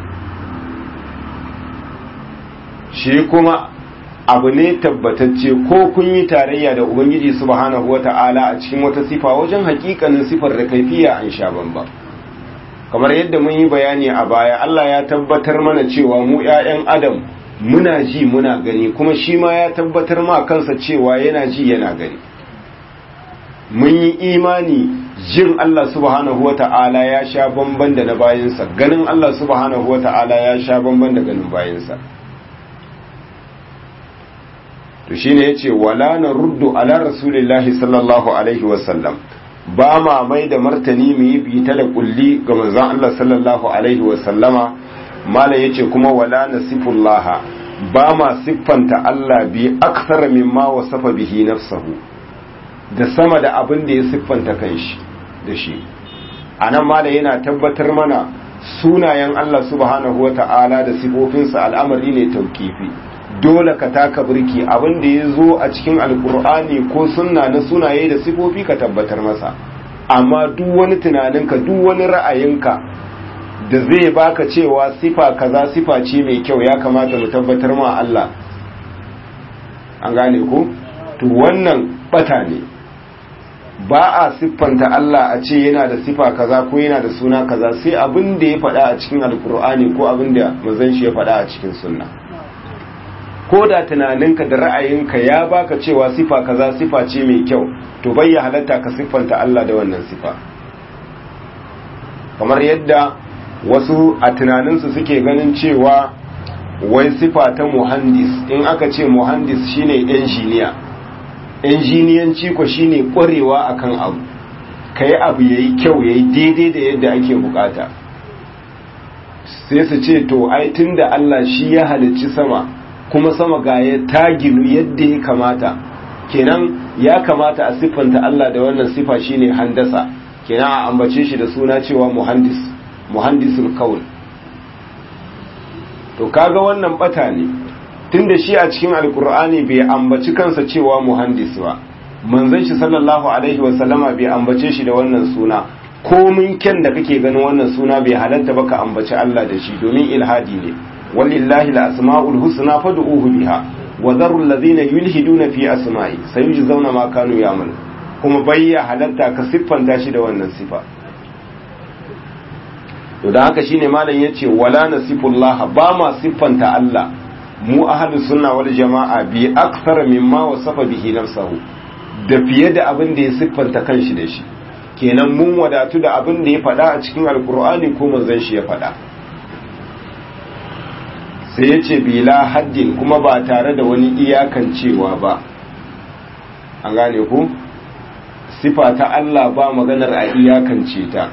shi kuma abu ne tabbatacce ko kun yi tarayya da ubangiji subhanahu wata'ala a cikin wata sifa wajen hakikanin sifar da kaifiya an sha bamba kamar yadda mun yi bayani a baya Allah ya tabbatar mana cewa mu 'ya'yan adam muna ji muna gani kuma shi ma ya tabbatar ma kansa cewa yana ji yana gani mun yi imani jin Allah subhanahu wata'ala ya sha bamban da na bayansa ganin Allah subhanahu wata'ala ya sha bamban da ganin bayansa to shine yace wala na ruddu ala rasulillahi sallallahu alaihi wasallam ba ma mai da martani mu yi bita da kulli ga manzon Allah sallallahu alaihi wasallama mala yace kuma wala nasifullaha ba ma siffanta Allah bi aksara mimma wasafa bihi nafsahu da sama da abin da ya siffanta kanshi da shi anan mala yana tabbatar mana sunayen Allah subhanahu wata'ala da sifofinsa al'amari ne taukifi dole ka taka birki abin da ya zo a cikin alkur'ani ko sunna na sunaye da sifofi ka tabbatar masa amma duk wani tunaninka duk wani ra'ayinka da zai baka cewa sifa kaza sifa ce mai kyau ya kamata mu tabbatar ma Allah an gane ko to wannan bata ne ba a siffanta Allah a ce yana da sifa kaza ko yana da suna kaza sai abin da ya faɗa a cikin alkur'ani ko abin da mazan shi ya faɗa a cikin sunna ko da tunaninka da ra'ayinka ya baka cewa sifa kaza sifa ce mai kyau to bai ya halatta ka siffanta Allah da wannan sifa kamar yadda wasu a tunaninsu suke ganin cewa wai sifa ta muhandis in aka ce muhandis shine injiniya injiniyanci ko shine kwarewa akan abu kai abu yayi kyau yayi daidai da yadda ake bukata sai su ce to ai tunda Allah shi ya halicci sama kuma sama ga ya ta ginu yadda ya kamata kenan ya kamata a siffanta Allah da wannan sifa shine handasa kenan a ambace shi da suna cewa muhandis muhandisul kaul to kaga wannan bata ne tunda shi a cikin alkur'ani bai ambaci kansa cewa muhandis ba manzon shi sallallahu alaihi wasallama bai ambace shi da wannan suna komin kyan da kake ganin wannan suna bai halatta ba ka ambaci Allah da shi domin ilhadi ne walillahi al-asma'ul husna fad'uhu biha wa dharu alladhina yulhiduna fi asma'i sayujzauna ma kanu ya'malu kuma bayya halatta ka siffanta shi da wannan sifa to da haka shine malam yace wala nasifullah ba ma siffanta Allah mu ahlus sunna wal jama'a bi akthar mimma wasafa bihi nafsuhu da fiye da abin da ya siffanta kanshi da shi kenan mun wadatu da abin da ya faɗa a cikin alkur'ani ko manzon shi ya faɗa sai ya ce bila haddin kuma ba tare da wani iyakancewa ba an gane ku sifa ta Allah ba maganar a iyakance ta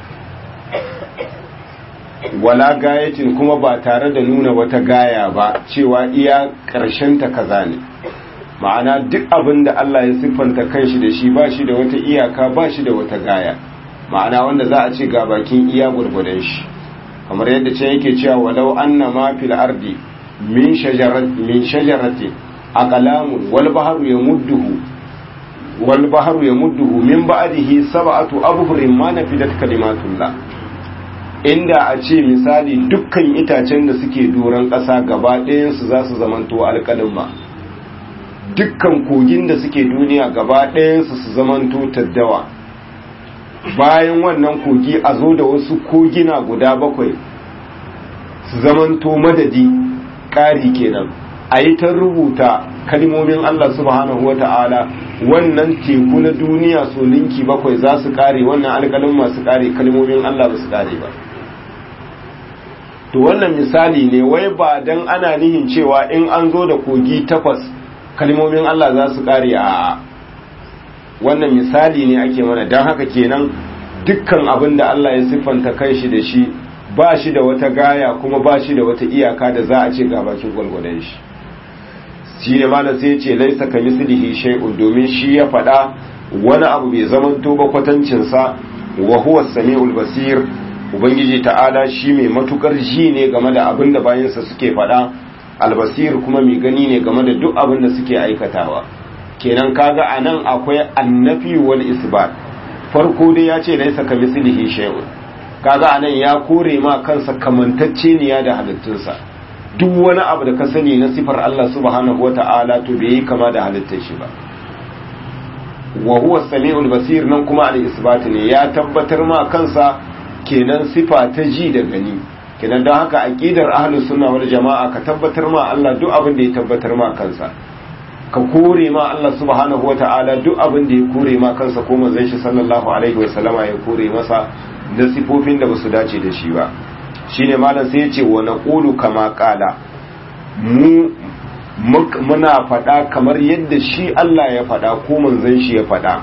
wala gayatin kuma ba tare da nuna wata gaya ba cewa iya ta kaza ne ma'ana duk abin da Allah ya siffanta kanshi da shi ba shi da wata iyaka ba shi da wata gaya ma'ana wanda za a ce ga bakin iya gurgudan shi kamar yadda ce yake cewa walau anna ma fil ardi min shajaratin min shajaratin aqlamun wal bahru yamudduhu wal bahru yamudduhu min ba'dihi sab'atu abhurin ma nafidat kalimatullah inda a ce misali dukkan itacen da suke doron ƙasa gaba ɗayansu za su zamanto alƙalin ma dukkan kogin da suke duniya gaba ɗayansu su zamanto taddawa bayan wannan kogi a zo da wasu kogina guda bakwai su zamanto madadi ƙari kenan a yi ta rubuta kalmomin Allah subhanahu wa ta'ala wannan teku na duniya so linki bakwai za su ƙare wannan alƙalin masu ƙare kalmomin Allah ba su ƙare ba to wannan misali ne wai ba don ana nihin cewa in an zo da kogi takwas kalmomin Allah za su kare a wannan misali ne ake mana don haka kenan dukkan abin da Allah ya siffanta kai shi da shi ba shi da wata gaya kuma ba shi da wata iyaka da za a ce ga bakin gwalgwadon shi shi ne mana sai ce laisa ka mislihi shay'un domin shi ya faɗa wani abu bai zamanto ba kwatancinsa wa huwa samiul basir ubangiji ta'ala shi mai matukar ji ne game da abin da bayansa suke faɗa albasir kuma mai gani ne game da duk abin da suke aikatawa kenan kaga anan akwai annafi wal isbat farko dai ya ce laisa ka mislihi shay'un kaga anan ya kore ma kansa kamantacce niya da halittunsa duk wani abu da ka sani na sifar Allah subhanahu wata'ala to bai yi kama da halittar shi ba wa huwa samiul basir nan kuma al isbat ne ya tabbatar ma kansa kenan sifa ta ji da gani kenan don haka aqidar ahlus sunna wal jama'a ka tabbatar ma Allah duk abin da ya tabbatar ma kansa ka kore ma Allah subhanahu wata'ala duk abin da ya kore ma kansa ko manzon shi sallallahu alaihi wa sallama ya kore masa da sifofin da basu dace da shi ba shine malam sai ya ce wa naqulu kama qala mu muna faɗa kamar yadda shi Allah ya faɗa ko manzon shi ya faɗa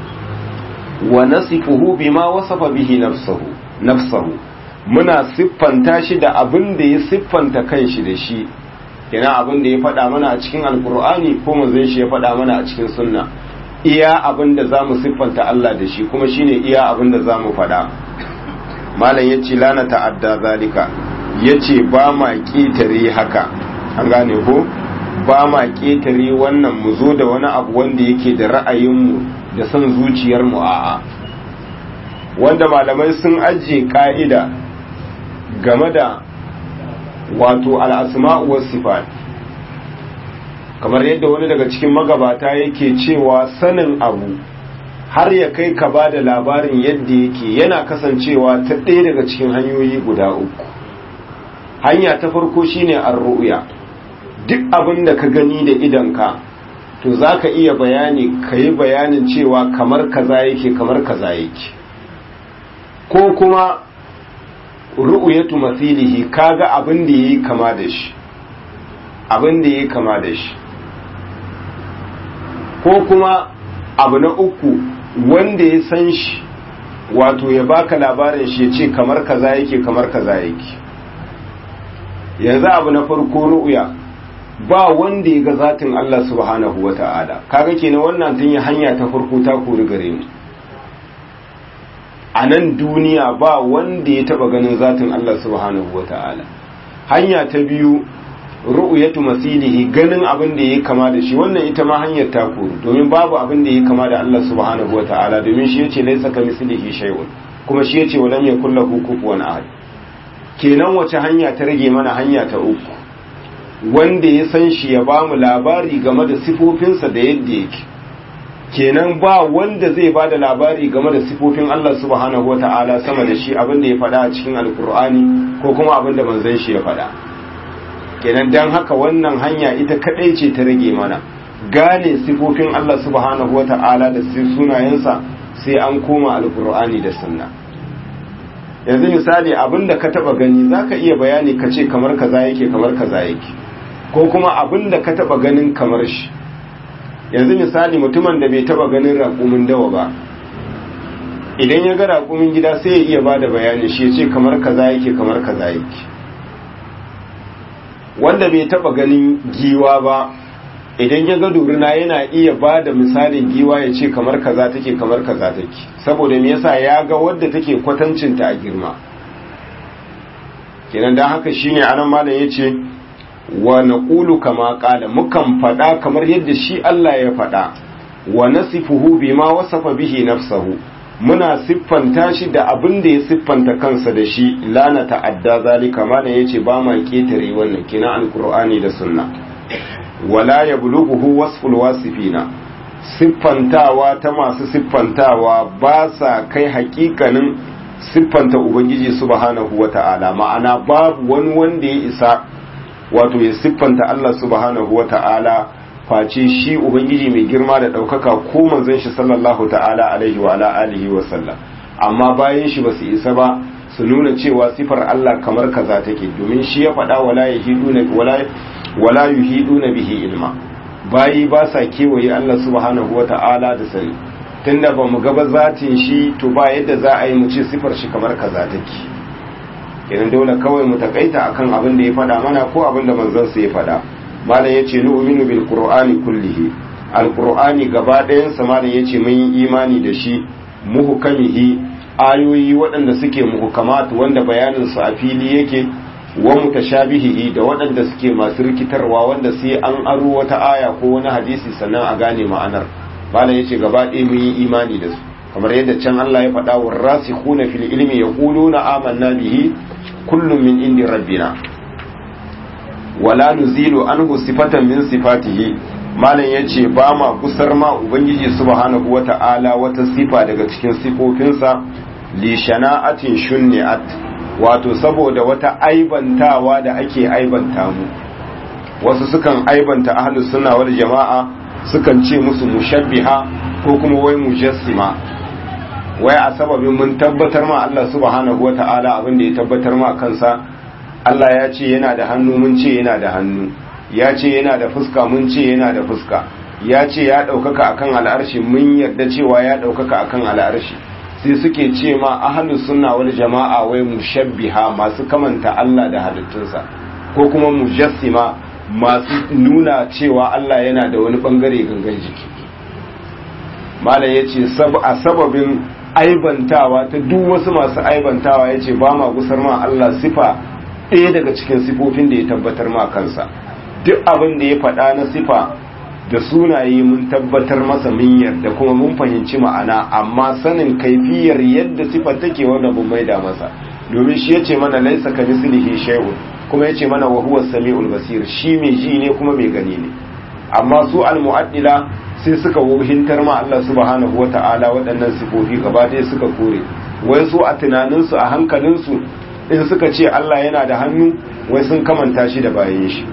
wa nasifuhu bima wasafa bihi nafsuhu nafsahu muna siffanta shi da abin da ya siffanta kanshi da shi kina abin da ya faɗa mana a cikin alkur'ani ko manzon shi ya faɗa mana a cikin sunna iya abin da zamu siffanta Allah da shi kuma shine iya abin da zamu faɗa malam yace lana ta'adda zalika yace ba ma ƙetare haka an gane ko ba ma ƙetare wannan mu zo da wani abu wanda yake da ra'ayinmu da son zuciyarmu a'a wanda malamai sun ajiye ka'ida game da wato al'asma'u was sifat kamar yadda wani daga cikin magabata yake cewa sanin abu har ya kai ka ba da labarin yadda yake yana kasancewa ta ɗaya daga cikin hanyoyi guda uku hanya ta farko shine ar-ru'ya duk abin da ka gani da idanka to za ka iya bayani ka yi bayanin cewa kamar kaza yake kamar kaza yake ko kuma ru'uyatu masilihi kaga abin da yayi kama da shi abin da yayi kama da shi ko kuma abu na uku wanda ya san shi wato ya baka labarin shi ya ce kamar kaza yake kamar kaza yake yanzu abu na farko ru'uya ba wanda ya ga zatin Allah subhanahu wa ta'ala kaga kenan wannan tun yi hanya ta farko ta kori gare mu a nan duniya ba wanda ya taba ganin zatin Allah subhanahu wa ta'ala hanya ta biyu ru'yatu masilihi ganin abin da yake kama da shi wannan ita ma hanyar ta kori domin babu abin da yake kama da Allah subhanahu wa ta'ala domin shi yace laysa kamislihi shay'un kuma shi yace walam yakul lahu kufuwan ahad kenan wace hanya ta rage mana hanya ta uku wanda ya san shi ya bamu labari game da sifofinsa da yadda yake kenan ba wanda zai ba da labari game da sifofin Allah subhanahu wata'ala sama da shi abinda ya faɗa a cikin alkur'ani ko kuma abinda manzon shi ya faɗa kenan dan haka wannan hanya ita kadai ce ta rage mana gane sifofin Allah subhanahu wata'ala da sunayensa sai an koma alkur'ani da sunna yanzu misali abinda ka taba gani zaka iya bayani ka ce kamar kaza yake kamar kaza yake ko kuma abinda ka taba ganin kamar shi yanzu misali mutumin da bai taba ganin raƙumin dawa ba idan ya ga raƙumin gida sai ya iya bada bayani shi ya ce kamar kaza yake kamar kaza yake wanda bai taba ganin giwa ba idan ya ga duruna yana iya ba da misalin giwa ya ce kamar kaza take kamar kaza take saboda me yasa ya ga wadda take kwatancinta a girma kenan dan haka shine anan malam yace wa naqulu kama qala mukan fada kamar yadda shi Allah ya fada wa nasifuhu bima wasafa bihi nafsuhu muna siffanta shi da abin da ya siffanta kansa da shi la na ta'adda zalika malam yace ba ma ketare wannan kina alqur'ani da sunna wala yablughu wasful wasifina siffantawa ta masu siffantawa ba sa kai hakikanin siffanta ubangiji subhanahu wata'ala ma'ana babu wani wanda ya isa wato ya siffanta Allah subhanahu wata'ala face shi ubangiji mai girma da ɗaukaka ko manzon shi sallallahu ta'ala alaihi wa alihi wa sallam amma bayan shi ba su isa ba su nuna cewa sifar Allah kamar kaza take domin shi ya faɗa wala yahiduna wala wala yuhiduna bihi ilma bayi ba sa kewaye Allah subhanahu wata'ala da sani tunda ba mu gaba zatin shi to ba yadda za a yi mu ce sifar shi kamar kaza take kenan dole kawai mu takaita akan abin da ya faɗa mana ko abin da manzon sa ya faɗa malam yace nu'minu bil qur'ani kullihi alqur'ani gaba ɗayan sa malam yace mun yi imani da shi muhkamihi ayoyi waɗanda suke muhkamat wanda bayanin su a fili yake wa mutashabihi da waɗanda suke masu rikitarwa wanda sai an aro wata aya ko wani hadisi sannan a gane ma'anar malam yace gaba ɗaya mun yi imani da su kamar yadda can Allah ya faɗa wa rasikhuna fil ilmi yaquluna amanna bihi kullum min indi rabbina wala nuzilu anhu sifatan min sifatihi malam yace ba ma kusar ma ubangiji subhanahu wata'ala wata sifa daga cikin sifofinsa li shana'atin shunni'at wato saboda wata aibantawa da ake aibanta mu wasu sukan aibanta ahlus sunna wal jama'a sukan ce musu mushabbiha ko kuma wai mujassima wai a sababin mun tabbatar ma Allah subhanahu wata'ala abin da ya tabbatar ma kansa Allah ya ce yana da hannu mun ce yana da hannu ya ce yana da fuska mun ce yana da fuska ya ce ya ɗaukaka akan al'arshi mun yarda cewa ya ɗaukaka akan al'arshi sai suke ce ma ahlus sunna wal jama'a wai mushabbiha masu kamanta Allah da halittunsa ko kuma mujassima masu nuna cewa Allah yana da wani bangare gangan jiki malam yace a sababin aibantawa ta duk wasu masu aibantawa yace ba ma gusar ma Allah sifa ɗaya daga cikin sifofin da ya tabbatar ma kansa duk abin da ya faɗa na sifa da sunaye mun tabbatar masa mun yarda kuma mun fahimci ma'ana amma sanin kaifiyar yadda sifar take wanda mun maida masa domin shi yace mana laisa ka mislihi shay'un kuma yace mana wa huwa samiul basir shi mai ji ne kuma mai gani ne amma su al mu'addila sai suka wuhintar ma Allah subhanahu wata'ala waɗannan sifofi gaba ɗaya suka kore wai su a tunaninsu a hankalinsu in suka ce Allah yana da hannu wai sun kamanta shi da bayan shi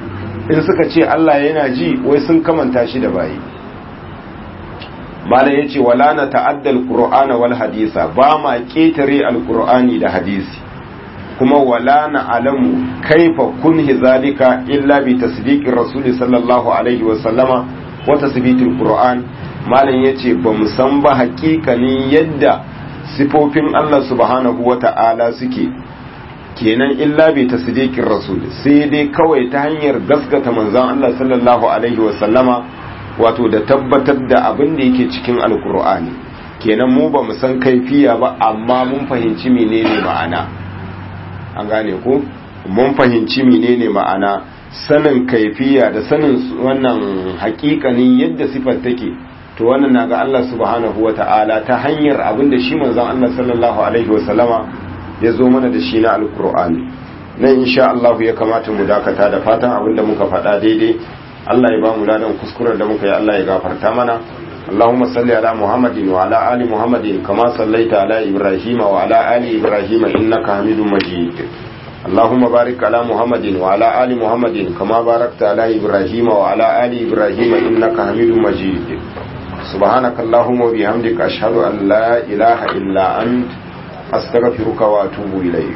in suka ce Allah yana ji wai sun kamanta shi da bayi malam yace wala na ta'adda alqur'ana wal hadisa ba ma ketare alqur'ani da hadisi kuma wala na alamu kaifa kunhi zalika illa bi tasdiqir rasuli sallallahu alaihi wa sallama wa tasbitil qur'an malam yace ba mu san ba hakikanin yadda sifofin Allah subhanahu wa ta'ala suke kenan illa bi tasdiqir rasul sai dai kawai ta hanyar gaskata manzon Allah sallallahu alaihi wa sallama wato da tabbatar da abin da yake cikin alkur'ani kenan mu ba mu san kaifiya ba amma mun fahimci menene ma'ana an gane ko mun fahimci menene ma'ana sanin kaifiya da sanin wannan hakikanin yadda sifar take to wannan na ga Allah subhanahu wa ta'ala ta hanyar abin da shi manzon Allah sallallahu alaihi wa sallama ya zo mana da shi na alkur'ani nan insha Allah ya kamata mu dakata da fatan abin da muka faɗa daidai Allah ya ba mu ladan kuskuren da muka yi Allah ya gafarta mana Allahumma salli ala Muhammadin wa ala ali Muhammadin kama sallaita ala Ibrahim wa ala ali Ibrahim innaka Hamidum Majid Allahumma barik ala Muhammadin wa ala ali Muhammadin kama barakta ala Ibrahim wa ala ali Ibrahim innaka Hamidum Majid سبحانك اللهم وبحمدك أشهد أن لا إله إلا أنت أستغفرك وأتوب إليك